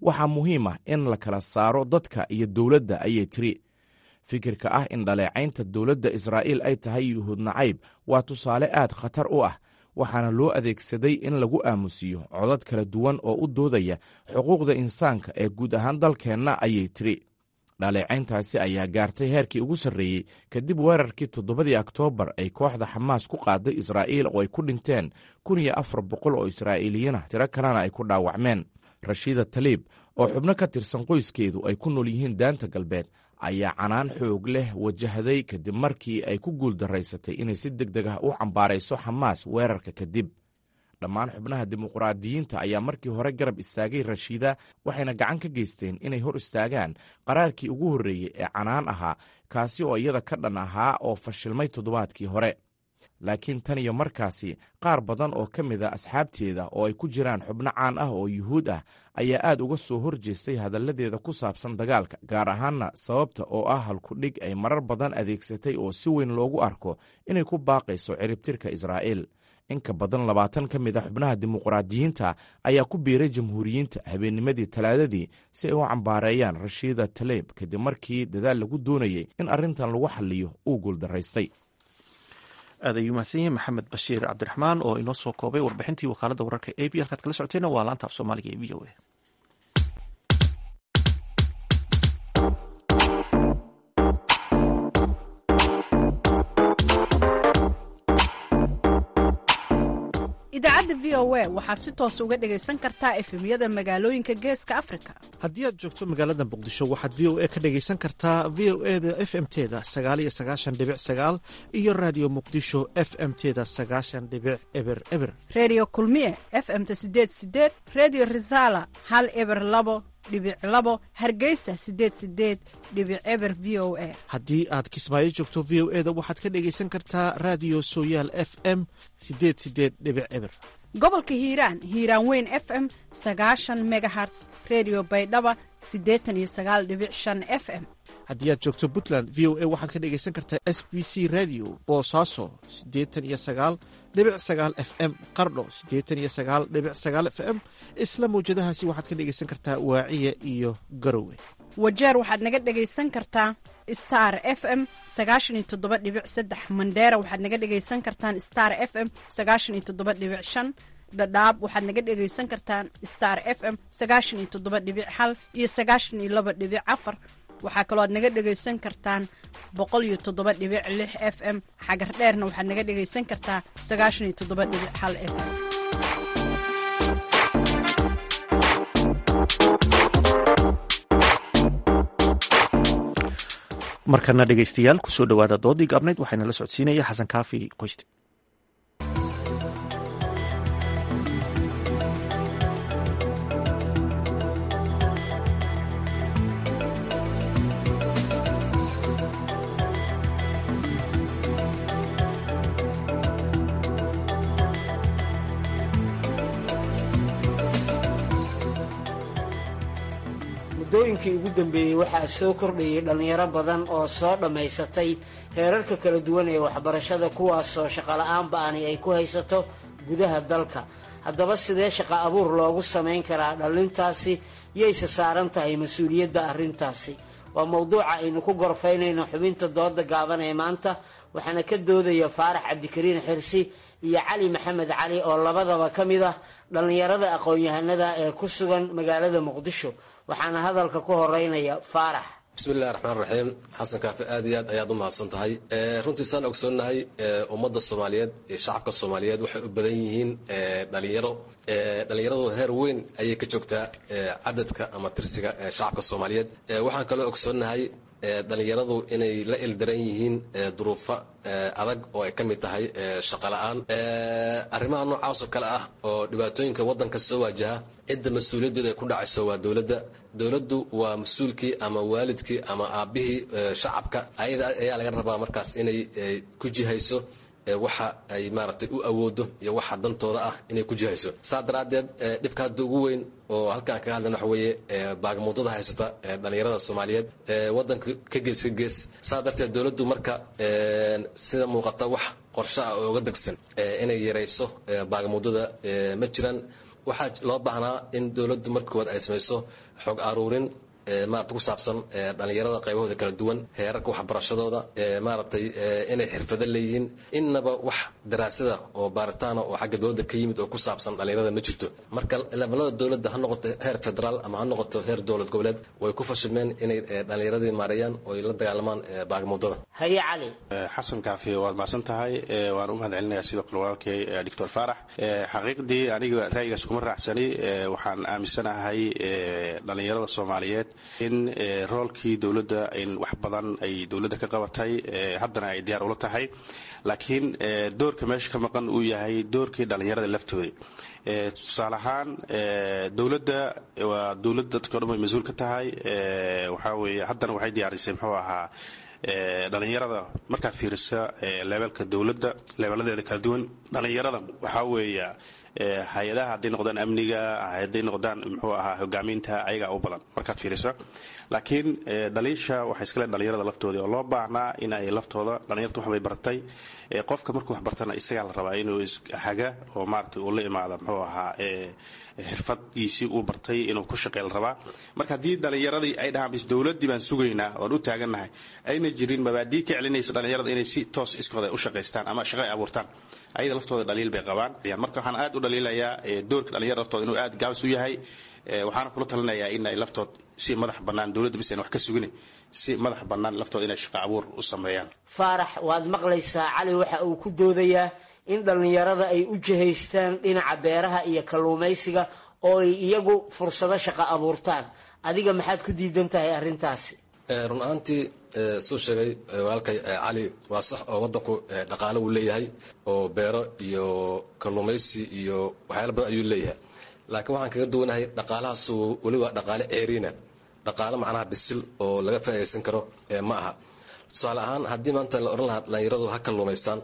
[SPEAKER 12] waxaa muhiim ah in la kala saaro dadka iyo dowladda ayay tiri fikirka ah in dhaleecaynta dowladda israa'iil ay tahay yuhuud nacayb waa tusaale aad khatar u ah waxaana loo adeegsaday in lagu aamusiyo codad kala duwan oo u doodaya xuquuqda insaanka ee guud ahaan dalkeenna ayay tiri dhaleecayntaasi ayaa gaartay heerkii ugu sarreeyey kadib weerarkii toddobadii oktoobar ay kooxda xamaas ku qaaday israa'iil oo ay ku dhinteen kun iyo afar boqol oo israa'iiliyiin ah tiro kalena ay ku dhaawacmeen rashiida taliib oo xubno ka tirsan qoyskeedu ay ku nool yihiin daanta galbeed ayaa canaan xoog leh wajahday kadib markii ay ku guuldaraysatay inay si deg deg ah u cambaarayso xamaas weerarka kadib dhammaan xubnaha dimuqraadiyiinta ayaa markii hore garab istaagay rashiida waxayna gacan ka geysteen inay hor istaagaan qaraarkii ugu horreeyey ee canaan ahaa kaasi oo iyada ka dhan ahaa oo fashilmay toddobaadkii hore laakiin tan iyo markaasi qaar badan oo ka mid a asxaabteeda oo ay ku jiraan xubno caan ah oo yuhuud ah ayaa aad uga soo horjeestay hadalladeeda ku saabsan dagaalka gaar ahaanna sababta oo ah halkudhig ay marar badan adeegsatay oo si weyn loogu arko inay ku baaqayso ciribtirka israa'iil in ka badan labaatan ka mid a xubnaha dimuqraadiyiinta ayaa ku biiray jamhuuriyiinta habeennimadii talaadadii si ay u cambaareeyaan rashiida taleeb kadib markii dadaal lagu doonayey in arrintan lagu xalliyo uu guuldaraystay
[SPEAKER 1] aad ayuu mahadsan yahay maxamed bashiir cabdiraxmaan oo inoo soo koobay warbixintii wakaaladda wararka a b halkaad kala socoteenna waa laanta af soomaaliga ee v o a
[SPEAKER 13] idaacadda v o a waxaad si toos uga dhegaysan kartaa efemyada magaalooyinka geeska afrika
[SPEAKER 1] haddii aad joogto magaalada muqdisho waxaad v o a ka dhegaysan kartaa v o e da f m teda sagaaliyo sagaashan dhibic sagaal iyo raadiyo muqdisho f m teda sagaashan dhibic eber eber
[SPEAKER 13] reediyo kulmiye f m-ta sideed sideed reediyo risaala hal eber labo dhibic labo hargeysa sideed sideed dhibic eber v o a
[SPEAKER 1] haddii aad kismaayo joogto v o e da waxaad ka dhegaysan kartaa raadiyo sooyaal f m sideed sideed dhibic eber
[SPEAKER 13] gobolka hiiraan hiiraan weyn f m sagaashan megaherts redio baydhaba siddeetan iyo sagaal dhibic shan f m
[SPEAKER 1] haddii aad joogto puntland v o a waxaad ka dhegaysan kartaa s b c radio boosaaso siddeetan iyo sagaal dhibic sagaal f m qardho siddeetan iyo sagaal dhibic sagaal f m isla mawjadahaasi waxaad ka dhegaysan kartaa waaciya iyo garowe
[SPEAKER 13] wajeer waxaad naga dhegaysan kartaa star f m sagaashan iyo toddoba dhibic saddex mandheera waxaad naga dhegaysan kartaan star f m sagaashan iyo toddoba dhibic shan dhadhaab waxaad naga dhegaysan kartaan star f m sagaashan iyo toddoba dhibic hal iyo sagaashan iyo laba dhibic afar waxaa kaloo aad naga dhegaysan kartaan boqol iyo toddoba dhibic lix f m xagar dheerna waxaad naga dhegaysan kartaa sagaashan iyo toddoba dhibic hal f m
[SPEAKER 1] markana dhegaystayaal kusoo dhowaada doodii gaabnayd waxaana la socodsiinaya xasan kaafi qoyste
[SPEAKER 14] muddooyinkii ugu dambeeyey waxaa soo kordhayay dhallinyaro badan oo soo dhammaysatay heerarka kala duwan ee waxbarashada kuwaasoo shaqola'aan ba'ani ay ku haysato gudaha dalka haddaba sidee shaqa abuur loogu samayn karaa dhallintaasi yayse saaran tahay mas-uuliyadda arrintaasi waa mowduuca aynu ku gorfaynayno xubinta dooda gaaban ee maanta waxaana ka doodaya faarax cabdikariin xirsi iyo cali maxamed cali oo labadaba ka mid ah dhallinyarada aqoon-yahanada ee ku sugan magaalada muqdisho waxaana hadalka ku horeynaya faarax
[SPEAKER 15] bismillahi raxmaan raxiim xasan kaafi aad iyo aad ayaad u mahadsan tahay runtii saan ogsoonnahay ummadda soomaaliyeed iyo shacabka soomaaliyeed waxay u badan yihiin dhalinyaro dhalinyaradu heer weyn ayay ka joogtaa cadadka ama tirsiga shacabka soomaaliyeed waxaan kaloo ogsoonnahay dhalinyaradu inay la ildaran yihiin duruufo adag oo ay ka mid tahay shaqo la-aan arrimaha noocaasoo kale ah oo dhibaatooyinka waddanka soo waajaha cidda mas-uuliyaddeedu ay ku dhacayso waa dowladda dowladdu waa mas-uulkii ama waalidkii ama aabbihii shacabka ayada ayaa laga rabaa markaas inay ku jihayso waxa ay maaragtay u awoodo iyo waxa dantooda ah inay ku jihayso saa daraaddeed dhibka hadda ugu weyn oo halkaan kaga hadlayna waxa weeye baagamuudada haysata dhalinyarada soomaaliyeed waddanka ka gees ka gees saa darteed dowladdu marka sida muuqata wax qorshe ah oo uga degsan inay yarayso baagamuudada ma jiraan waxaa loo baahnaa in dowladdu marka koowaad ay samayso xog aruurin maarata ku saabsan dhalinyarada qaybahooda kala duwan heerarka waxbarashadooda maaragtay inay xirfado leeyihiin innaba wax daraasada oo baaritaana oo xagga dowladda ka yimid oo ku saabsan dhalinyarada ma jirto marka levelada dowladda ha noqoto heer federaal ama ha noqoto heer dowlad goboleed way ku fashilmeen inay dhalinyaradii maareeyaan oo ay la dagaalamaan baagmuudada
[SPEAKER 14] haye cali
[SPEAKER 16] xasan kaafi waad mahadsan tahay waan u mahad celinayaa sidoo kale walaalkay doctor faarax xaqiiqdii aniga ra'yigaas kuma raacsani waxaan aaminsanahay dhalinyarada soomaaliyeed in roolkii dowladda in wax badan ay dowladda ka qabatay haddana ay diyaar ula tahay laakiin doorka meesha ka maqan uu yahay doorkii dhallinyarada laftooda tusaale ahaan dowladda waa dowladda dadka o dhan way mas-uul ka tahay waxaa weeye haddana waxay diyaarisay muxuu ahaa dhalinyarada markaad fiirisa leebelka dowladda leebeladeeda kala duwan dhalinyarada waxaa weeya hay-adaha hadday noqdaan amniga hadday noqdaan muxuu ahaa hogaaminta ayagaa u badan markaad fiirisa laakiin dhaliisha waxay iskale dhalinyarada laftooda oo loo baahnaa in ay laftooda dhalinyarta waxbay bartay qofka markuu wax bartana isagaa la rabaa inuu haga oo maarata uu la imaada muxuu ahaa xirfadgiisii uu bartay inuu ku shaqey la rabaa marka haddii dhalinyaradii ay dhahaan bis dowladdii baan sugaynaa oon u taagannahay ayna jirin mabaadii ka celinaysa dhalinyarada inay si toos iskooda u shaqaystaan ama shaqo ay abuurtaan ayada laftooda dhaliil bay qabaan marka waxaan aad u dhaliilayaa doorka dhalinyarada laftooda inuu aad gaabis u yahay waxaana kula talinayaa in ay laftood si madax bannaan dowladda bis ayna wax ka sugin si madax bannaan laftooda inay shaqo abuur u sameeyaan
[SPEAKER 14] faarax waad maqlaysaa cali waxa uu ku doodayaa in dhallinyarada ay u jihaystaan dhinaca beeraha iyo kalluumaysiga oo ay iyagu fursado shaqo abuurtaan adiga maxaad ku diidan tahay arrintaasi
[SPEAKER 15] run ahaantii suu sheegay walaalkay cali waa sax oo waddanku dhaqaale uu leeyahay oo beero iyo kalluumaysi iyo waxyaala badan ayuu leeyahay laakiin waxaan kaga duwanahay dhaqaalahaasu weliba dhaqaale ceeriina dhaqaale macnaha bisil oo laga faa'idaysan karo ma aha tusaale ahaan haddii maanta la odhan lahaa dhalinyaradu ha kalluumaystaan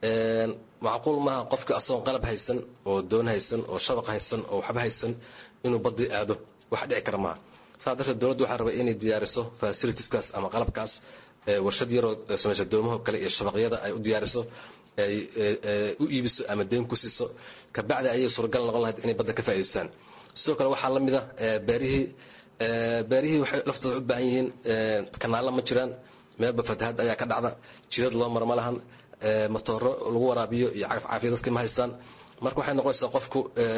[SPEAKER 15] macquul maaha qofka asagoon qalab haysan oo doon haysan oo shabaq haysan oo waxba haysan inuu badii aado wax dhici kara maaha saa darteed dowladdu waxaa rabay inay diyaariso fasilitieskaas ama qalabkaas warshad yaroo samaysa doomaho kale iyo shabaqyada ay u diyaariso ay u iibiso ama deyn ku siiso kabacdi ayay suuragal noqon lahayd inay badda ka faa'idaystaan sidoo kale waxaa la mid a beerihii beerihii waxay laftooda u baahan yihiin kanaalla ma jiraan meelba fatahaad ayaa ka dhacda jidad loo mara ma lahan matooro lagu waraabiyo iyo cagaf caafiya dadka ma haystaan marka waxay noqonaysaa qofku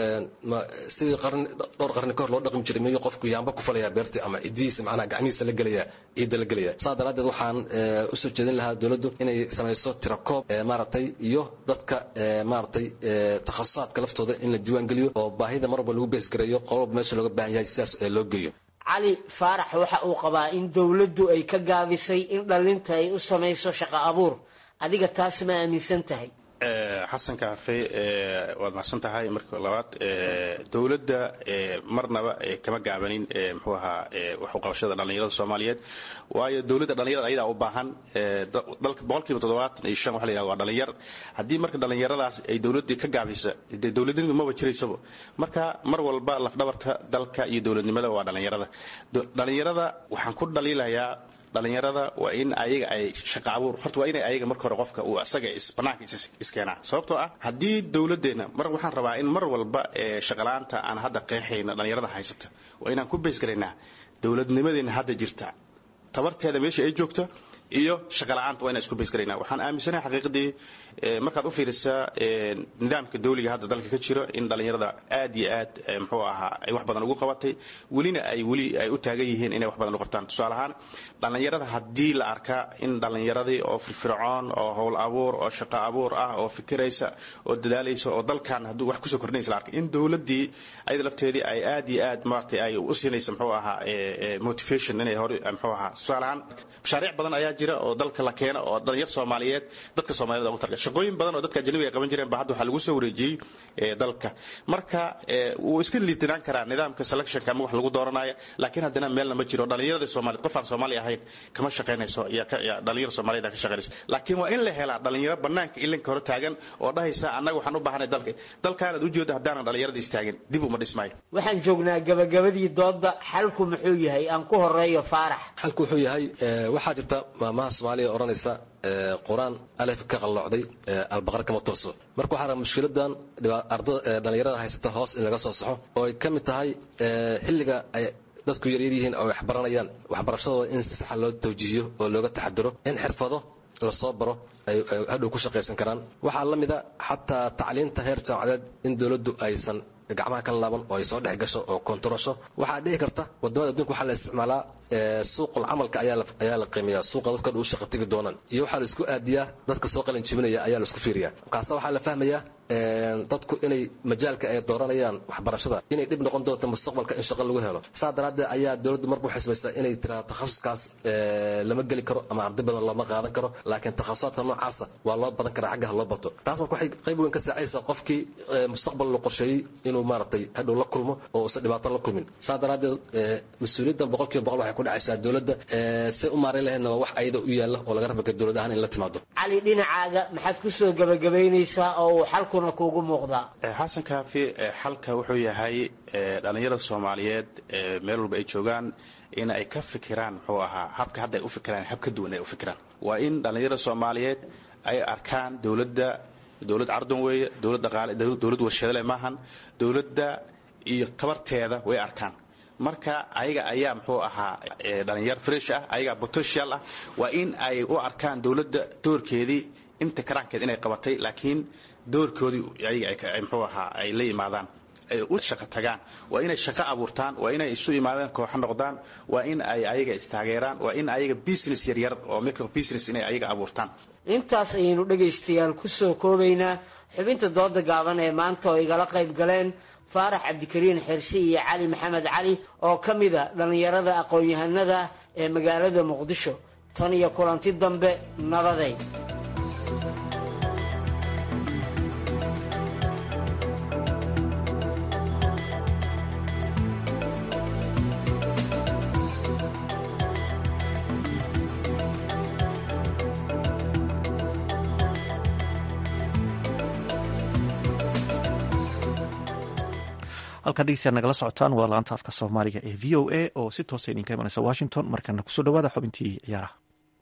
[SPEAKER 15] sidii qarni dhowr qarni kahor loo dhaqmi jiray miyuu qofku yaamba ku falaya beertii ama cidihiisa macnaha gacmihiisa la gelaya ciidda la gelaya saa daraaddeed waxaan usoo jeedin lahaa dowladdu inay samayso tirakoob maaragtay iyo dadka maaragtay takhasusaadka laftooda in la diiwaan geliyo oo baahida mar walba lagu beesgareeyo qololba meesha looga baahan yahay sidaas loo geeyo
[SPEAKER 14] cali faarax waxa uu qabaa in dowladdu ay ka gaabisay in dhallinta ay u samayso shaqo abuur adiga taas ma aaminsan tahay
[SPEAKER 16] xasan kaafe waad mahadsan tahay marka labaad dowladda marnaba kama gaabanin muxuu ahaa waxuqabashada dhallinyarada soomaaliyeed waayo dowladda dhallinyarada ayadaa u baahan dalka boqolkiiba toddobaatan iyo shan waxa la yihahda waa dhallinyar haddii marka dhallinyaradaas ay dowladdii ka gaabisa dee dowladnimadu maba jiraysaba marka mar walba lafdhabarta dalka iyo dowladnimada waa dhallinyarada dhallinyarada waxaan ku dhaliilayaa dhalinyarada waa in ayaga ay shaqa abuur horta waa inay ayaga marka hore qofka uu asaga banaanka iskeenaa sababtoo ah haddii dowladdeena mar waxaan rabaa in mar walba shaqala-aanta aan hadda qeexayna dhalinyarada haysata waa inaan ku beesgaraynaa dowladnimadeena hadda jirta tabarteeda meesha ay joogta iyo shaqala-aanta waa inaan isku beesgaraynaa waxaan aaminsanahay xaqiiqadii markaad u fiirisaa nidaamka dawliga hadda dalka ka jiro in dhallinyarada aad iyo aad muxuu ahaa ay wax badan ugu qabatay welina ay weli ay u taagan yihiin inay wax badan u qabtaan tusaale ahaan dhallinyarada haddii la arkaa in dhallinyaradii oo firfircoon oo howl abuur oo shaqo abuur ah oo fikiraysa oo dadaalaysa oo dalkan hadduu wax kusoo kordhinaysa la arkay in dowladdii ayada lafteedii ay aad iyo aad maaragtay ay u siinaysa muxuu ahaa motivation inay hore muxuu ahaa tusaale ahaan mashaariic badan ayaa jira oo dalka la keeno oo dhalinyar soomaaliyeed dadka soomaaliyed ugu targa shaqooyin badan oo dadka ajnabiga ay qaban jireen ba hadda waxaa lagu soo wareejiyey dalka marka wuu iska liitinaan karaa nidaamka selectionka ama wax lagu dooranaya laakiin haddana meelna ma jiro dhalinyarada soomaaliyeed qof aan soomaali ahayn kama shaqaynayso dhalinyar soomaaliyeed ka shaqaynayso laakiin waa in la helaa dhalinyaro banaanka ilinka hore taagan oo dhahaysa annaga waxaan u baahanay dalka dalkaanaad ujeeda haddaanan dhalinyarada istaagin dib uma dhismaayo
[SPEAKER 14] waxaan joognaa gabagabadii doodda xalku muxuu yahay aan ku horeeyo faarax
[SPEAKER 15] xalku wuxuu yahay waxaa jirta maamaha soomaaliya odhanaysa qur-aan alef ka qalloocday albaqar kama tooso marka waxaa raba mushkiladan dhalinyarada haysata hoos in laga soo saxo oo ay ka mid tahay xilliga ay dadku yaryar yihiin oo waxbaranayaan waxbarashadooda in si saxa loo tawjiihiyo oo looga taxadiro in xirfado lasoo baro ay hadhow ku shaqaysan karaan waxaa la mida xataa tacliinta heer jaamacadeed in dowladdu aysan gacmaha ka laaban oo ay soo dhex gasho oo kontarosho waxaa dhici karta wadamada adduunka waxaa la isticmaalaa suuqul camalka ayaa la qiimeeyaa suuqa dadka dhan u shaqa tegi doonaan iyo waxaa la isku aadiyaa dadka soo qalin jibinaya ayaa la isku fiiriyaa markaase waxaa la fahmayaa dadku inay majaalka ay dooranayaan waxbarashada inay dhib noqon doonto mustaqbalka in shaqo lagu helo saa daraaddeed ayaa dowladdu marba waxay samaysaa inay tiraado takhasuskaas lama geli karo ama arday badan looma qaadan karo laakiin takhasusaadka noocaasa waa loo badan karaa xaggaha loo bato taas marka waxay qayb weyn ka saacaysaa qofkii mustaqbal la qorsheeyey inuu maaragtay hadhow la kulmo oo uusan dhibaato la kulmin saa daraaddeed mas-uuliyaddan boqolkiiba boqol waxay ku dhacaysaa dowladda say u maareyn lahaydna waa wax ayada u yaalla oo laga rabaka dowlad ahaan in la timaado
[SPEAKER 14] cali dhinacaaga maxaad ku soo gebagabaynaysaa oo uu xalkuna kuugu muuqdaa
[SPEAKER 16] xasan kaafi xalka wuxuu yahay dhallinyarada soomaaliyeed meel walba ay joogaan in ay ka fikiraan muxuu ahaa habka hadda ay u fikiraan hab ka duwan ay u fikiraan waa in dhallinyarada soomaaliyeed ay arkaan dowladda dowlad cardan weeye dowlad dhaqaale dowlad warshadale maahan dowladda iyo tabarteeda way arkaan marka ayaga ayaa muxuu ahaa dhalinyar fresh ah ayagaa potential ah waa in ay u arkaan dowladda doorkeedii inta karaankeed inay qabatay laakiin doorkoodii ayaga muxuu ahaa ay la yimaadaan ay u shaqo tagaan waa inay shaqo abuurtaan waa inay isu imaadaan kooxo noqdaan waa in ay ayaga istaageeraan waa in ayaga business yaryar oo micro business inay ayaga abuurtaan
[SPEAKER 14] intaas ayaynu dhegaystayaal ku soo koobaynaa xubinta dooda gaaban ee maanta oo igala qayb galeen faarax cabdikariin xirsi iyo cali maxamed cali oo ka mida dhallinyarada aqoon-yahanada ee magaalada muqdisho tan iyo kulanti dambe nabaday
[SPEAKER 1] halkaa dhegeystayaad nagala socotaan waa laanta afka soomaaliga ee v o a oo si toosa idinka imanaysa washington markana kusoo dhawaada xubintii ciyaaraha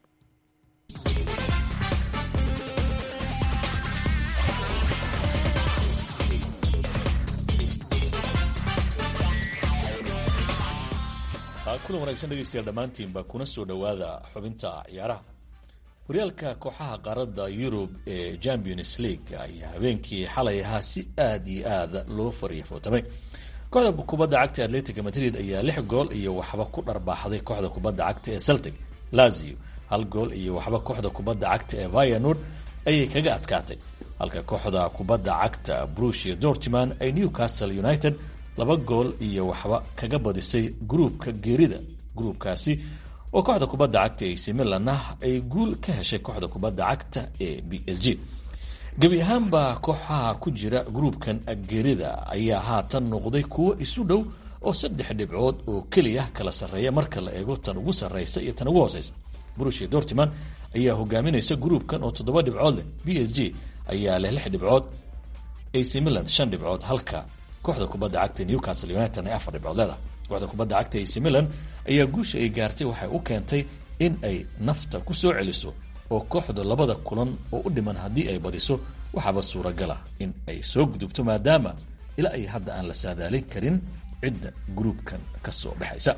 [SPEAKER 4] kulan wanaagsan dhegeystayaal dhammaantiinba kuna soo dhowaada xubinta ciyaaraha horyaalka kooxaha qaaradda yurub ee champions league ayaa habeenkii xalay ahaa si aad iyo aad loo fariifootamay kooxda kubadda cagta atletica madrid ayaa lix gool iyo waxba ku dharbaaxday kooxda kubadda cagta ee celtic lazio hal gool iyo waxba kooxda kubadda cagta ee vianord ayay kaga adkaatay halka kooxda kubadda cagta brusia dortiman ay newcastle united laba gool iyo waxba kaga badisay gruubka geerida gruubkaasi oo kooxda kubadda cagta ac milanna ay guul ka heshay kooxda kubadda cagta ee b s g gebi ahaanba kooxaha ku jira gruubkan geerida ayaa haatan noqday kuwo isu dhow oo saddex dhibcood oo keliya kala sarreeya marka la eego tan ugu sarreysa iyo tan ugu hooseysa brusia dortiman ayaa hogaaminaysa gruubkan oo toddoba dhibcood leh b s g ayaa leh lix dhibcood ac milan shan dhibcood halka kooxda kubadda cagta newcastle united ay afar dhibcood leedahay kooxda kubadda cagta ac milan ayaa guusha ay gaartay waxay u keentay in ay nafta ku soo celiso oo kooxda labada kulan oo u dhiman haddii ay badiso waxaaba suuragala in ay soo gudubto maadaama ilaa ay hadda aan la saadaalin karin cidda gruubkan ka soo baxaysa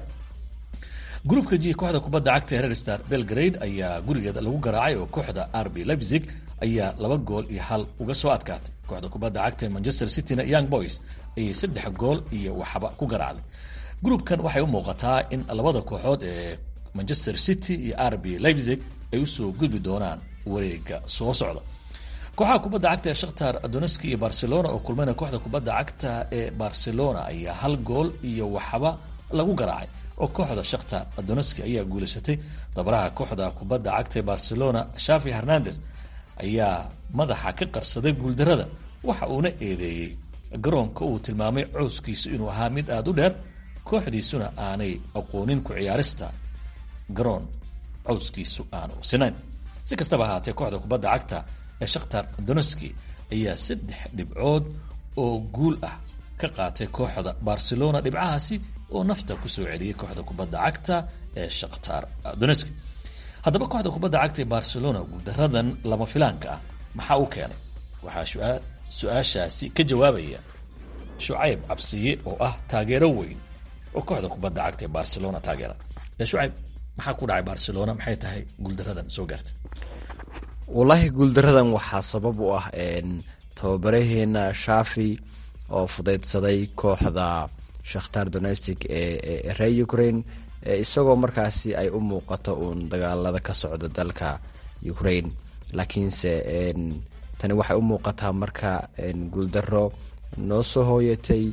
[SPEAKER 4] gruubka g kooxda kubadda cagta rer star belgrade ayaa gurigeeda lagu garaacay oo kooxda rb leipzig ayaa laba gool iyo hal uga soo adkaatay kooxda kubadda cagta ee manchester cityna young boys ayay saddex gool iyo waxba ku garaacday gruubkan waxay u muuqataa in labada kooxood ee manchester city iyo rb leipzig ay usoo gudbi doonaan wareega soo socda kooxaha kubadda cagta ee shakhtar doneski iyo barcelona oo kulmayna kooxda kubadda cagta ee barcelona ayaa hal gool iyo waxba lagu garaacay oo kooxda shakhtar doneski ayaa guulaysatay dabaraha kooxda kubadda cagta ee barcelona shafi hernandez ayaa madaxa ka qarsaday guuldarada waxa uuna eedeeyey garoonka uu tilmaamay cowskiisu inuu ahaa mid aada u dheer kooxdiisuna aanay aqoonin ku ciyaarista garoon cowskiisu aanu sinayn si kastaba ahaatee kooxda kubadda cagta ee shakhtar doneski ayaa saddex dhibcood oo guul ah ka qaatay kooxda barcelona dhibcahaasi oo nafta kusoo celiyey kooxda kubadda cagta ee shakhtar doneski haddaba kooxda kubadda cagta ee barcelona guuldaradan lama filaanka ah maxaa u keenay waxaa su-aashaasi ka jawaabaya shucayb cabsiye oo ah taageero weyn oo kooxda kubadda cagta ee barcelona taageera shucayb maxaa ku dhacay barcelona maxay tahay guuldaradan soo gaartay
[SPEAKER 17] wallaahi guuldaradan waxaa sabab u ah tababaraheena shafi oo fudaydsaday kooxda shakhtar donestic ee reer ukraine isagoo markaasi ay u muuqato uun dagaalada ka socda dalka ukraine laakiinse tani waxay u muuqataa marka guuldaro noo soo hooyatay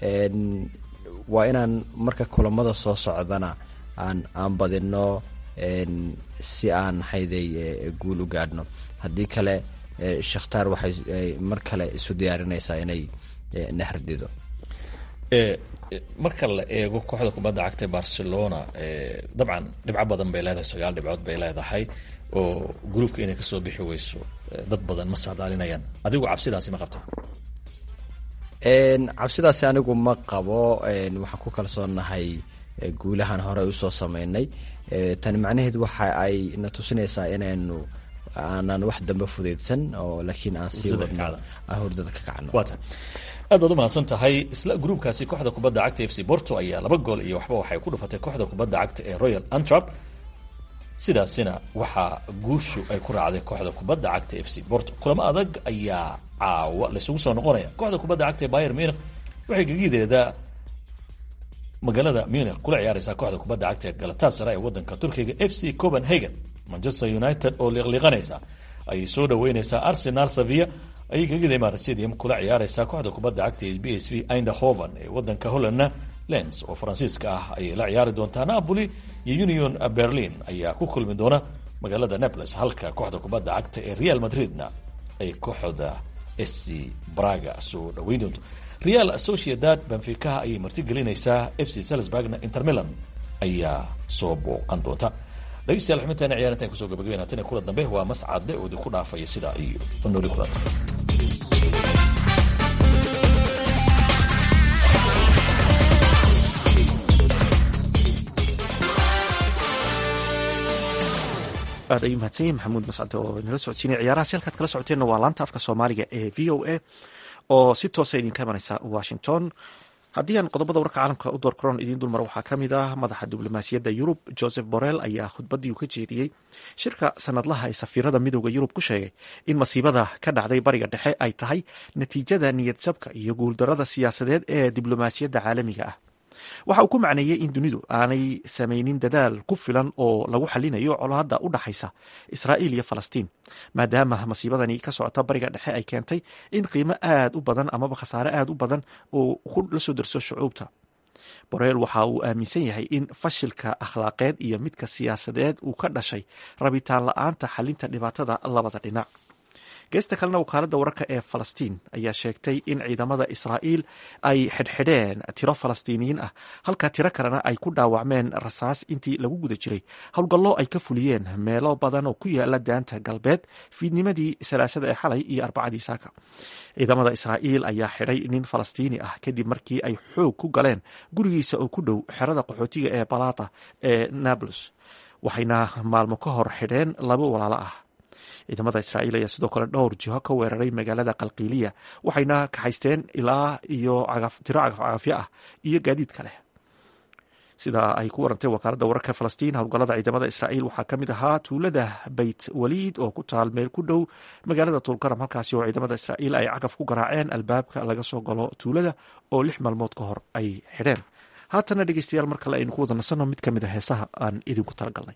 [SPEAKER 17] waa inaan marka kulamada soo socdana aan aan badino si aan hayday guul u gaadhno haddii kale shakhtaar waxay mar kale isu diyaarinaysaa inay nahardido
[SPEAKER 4] marka la eego kooxda kubadda cagta barcelona dabcan dhibco badan bay leedahay sagaal dhibcood bay leedahay oo gruubka inay kasoo bixi weyso dad badan ma saadaalinayaan adigu cabsidaasi ma qabta
[SPEAKER 17] cabsidaasi anigu ma qabo waxaan ku kalsoonahay guulahan hore usoo sameynay tani macnaheed waxa ay na tusinaysaa inaynu aanan wax dambe fudeydsan oo laakiin aan sii wadno aan hurdada ka kacno
[SPEAKER 4] aad baad umahadsan tahay isla gruubkaasi kooxda kubadda cagta f c borto ayaa laba gool iyo waxba waxay ku dhufatay kooxda kubadda cagta ee royal antrap sidaasina waxaa guushu ay ku raacday kooxda kubadda cagta f c borto kulamo adag ayaa caawa laysugu soo noqonaya kooxda kubadda cagta ee bayer munich waxay gegideeda magaalada munich kula ciyaareysaa kooxda kubadda cagta ee galatasara ee wadanka turkiga f c copenhagen manchester united oo liiqliiqanaysa ayay soo dhaweyneysaa arsenal sevilla ayay gegida imarat stadium kula ciyaareysaa kooxda kubadda cagta ee b s v eindhoven ee wadanka hollandna lens oo faransiiska ah ayay la ciyaari doontaa napoli iyo union berlin ayaa ku kulmi doona magaalada naples halka kooxda kubadda cagta ee real madridna ay kooxda sc braga soo dhaweyn doonto real sociedad benficaha ayay martigelinaysaa f c salisburgna inter milan ayaa soo booqan doonta dhegeystayaal xubintaana ciyaarintan kusoo gabagabeyn haatan kula dambe waa mascadle oo idinku dhaafaya sidaa iyo nooli kulanta
[SPEAKER 1] aad ayuu mahadsan yahi maxamuud mascade oo nala socodsiinaya ciyaarahaasi halkaad kala socoteenna waa laanta afka soomaaliga ee v o a oo si toosa idinka imaneysa washington haddii aan qodobada warka caalamka u door karoon idiin dulmar waxaa ka mid ah madaxa diblomaasiyadda yurub joseph borrell ayaa khudbaddii uu ka jeediyey shirka sanadlaha ee safiirada midooda yurub ku sheegay in masiibada ka dhacday bariga dhexe ay tahay natiijada niyad jabka iyo guuldarada siyaasadeed ee diblomaasiyadda caalamiga ah waxa uu ku macneeyey in dunidu aanay samaynin dadaal ku filan oo lagu xalinayo colaadda u dhaxaysa israa'iil iyo falastiin maadaama masiibadani ka socota bariga dhexe ay keentay in qiimo aad u badan amaba khasaare aad u badan oo la soo darso shucuubta boreel waxa uu aaminsan yahay in fashilka akhlaaqeed iyo midka siyaasadeed uu ka dhashay rabitaan la-aanta xalinta dhibaatada labada dhinac geesta kalena wakaaladda wararka ee falastiin ayaa sheegtay in ciidamada israa'iil ay xidhxidheen tiro falastiiniyiin ah halka tiro kalena ay ku dhaawacmeen rasaas intii lagu guda jiray howlgallo ay ka fuliyeen meelo badan oo ku yaala daanta galbeed fiidnimadii salaasada ee xalay iyo arbacadii saaka ciidamada israa'iil ayaa xidhay nin falastiini ah kadib markii ay xoog ku galeen gurigiisa oo ku dhow xerada qaxootiga ee balata ee nablus waxayna maalmo ka hor xidheen laba walaalo ah ciidamada israa'iil ayaa sidoo kale dhowr jiho ka weeraray magaalada qalqiiliya waxayna kaxaysteen ilaa iyo tiro cagafcagafyo ah iyo gaadiid kale sida ay ku warantay wakaaladda wararka falastiin howlgallada ciidamada israa'iil waxaa ka mid ahaa tuulada beyt waliid oo ku taal meel ku dhow magaalada tulkaram halkaasi oo ciidamada israa'iil ay cagaf ku garaaceen albaabka laga soo galo tuulada oo lix maalmood ka hor ay xidheen haatana dhegeystayaal mar kale aynu ku wada nasanno mid ka mid a heesaha aan idinku talagalnay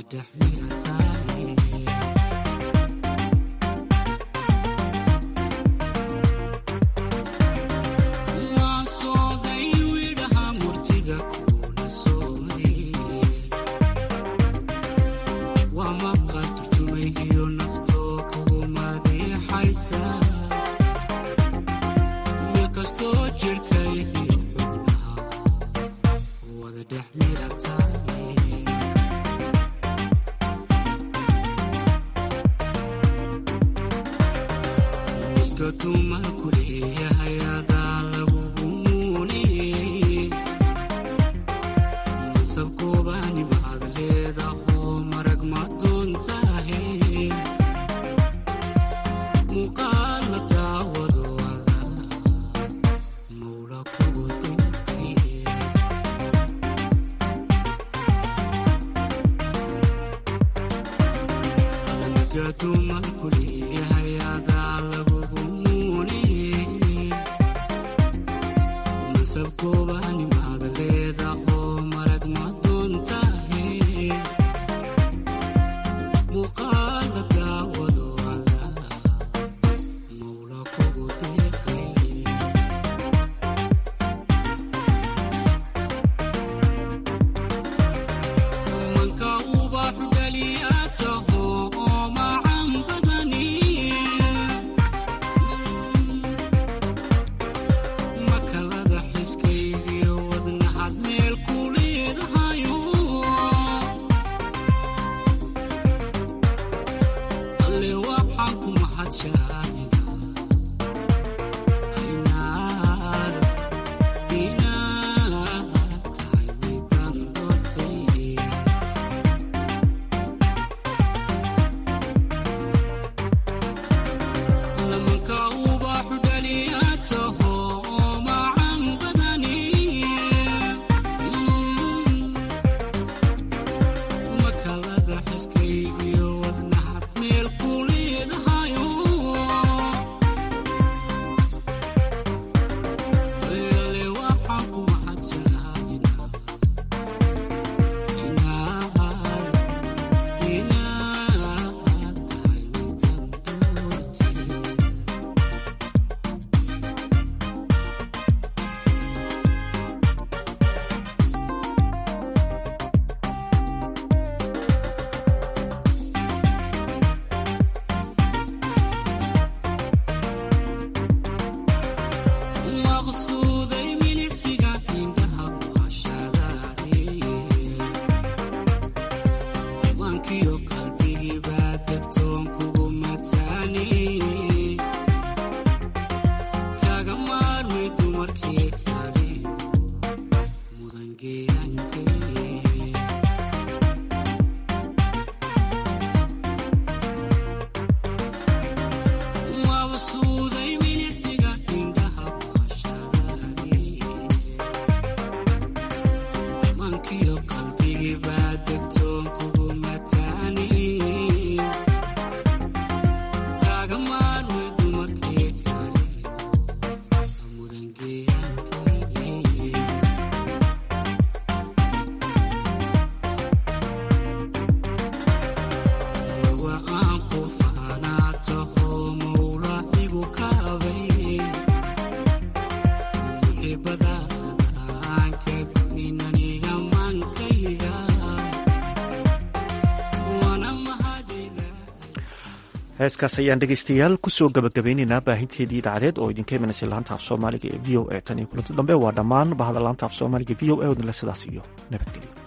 [SPEAKER 1] heeskaas ayaan dhegeystayaal kusoo gabagabeyneynaa baahinteedii idaacadeed oo idinka imanaysa laanta af soomaaliga ee v o e tan iyo kulanti dambe waa dhammaan bahda laanta af soomaaliga v o e odnle sidaas iyo nabadgelyo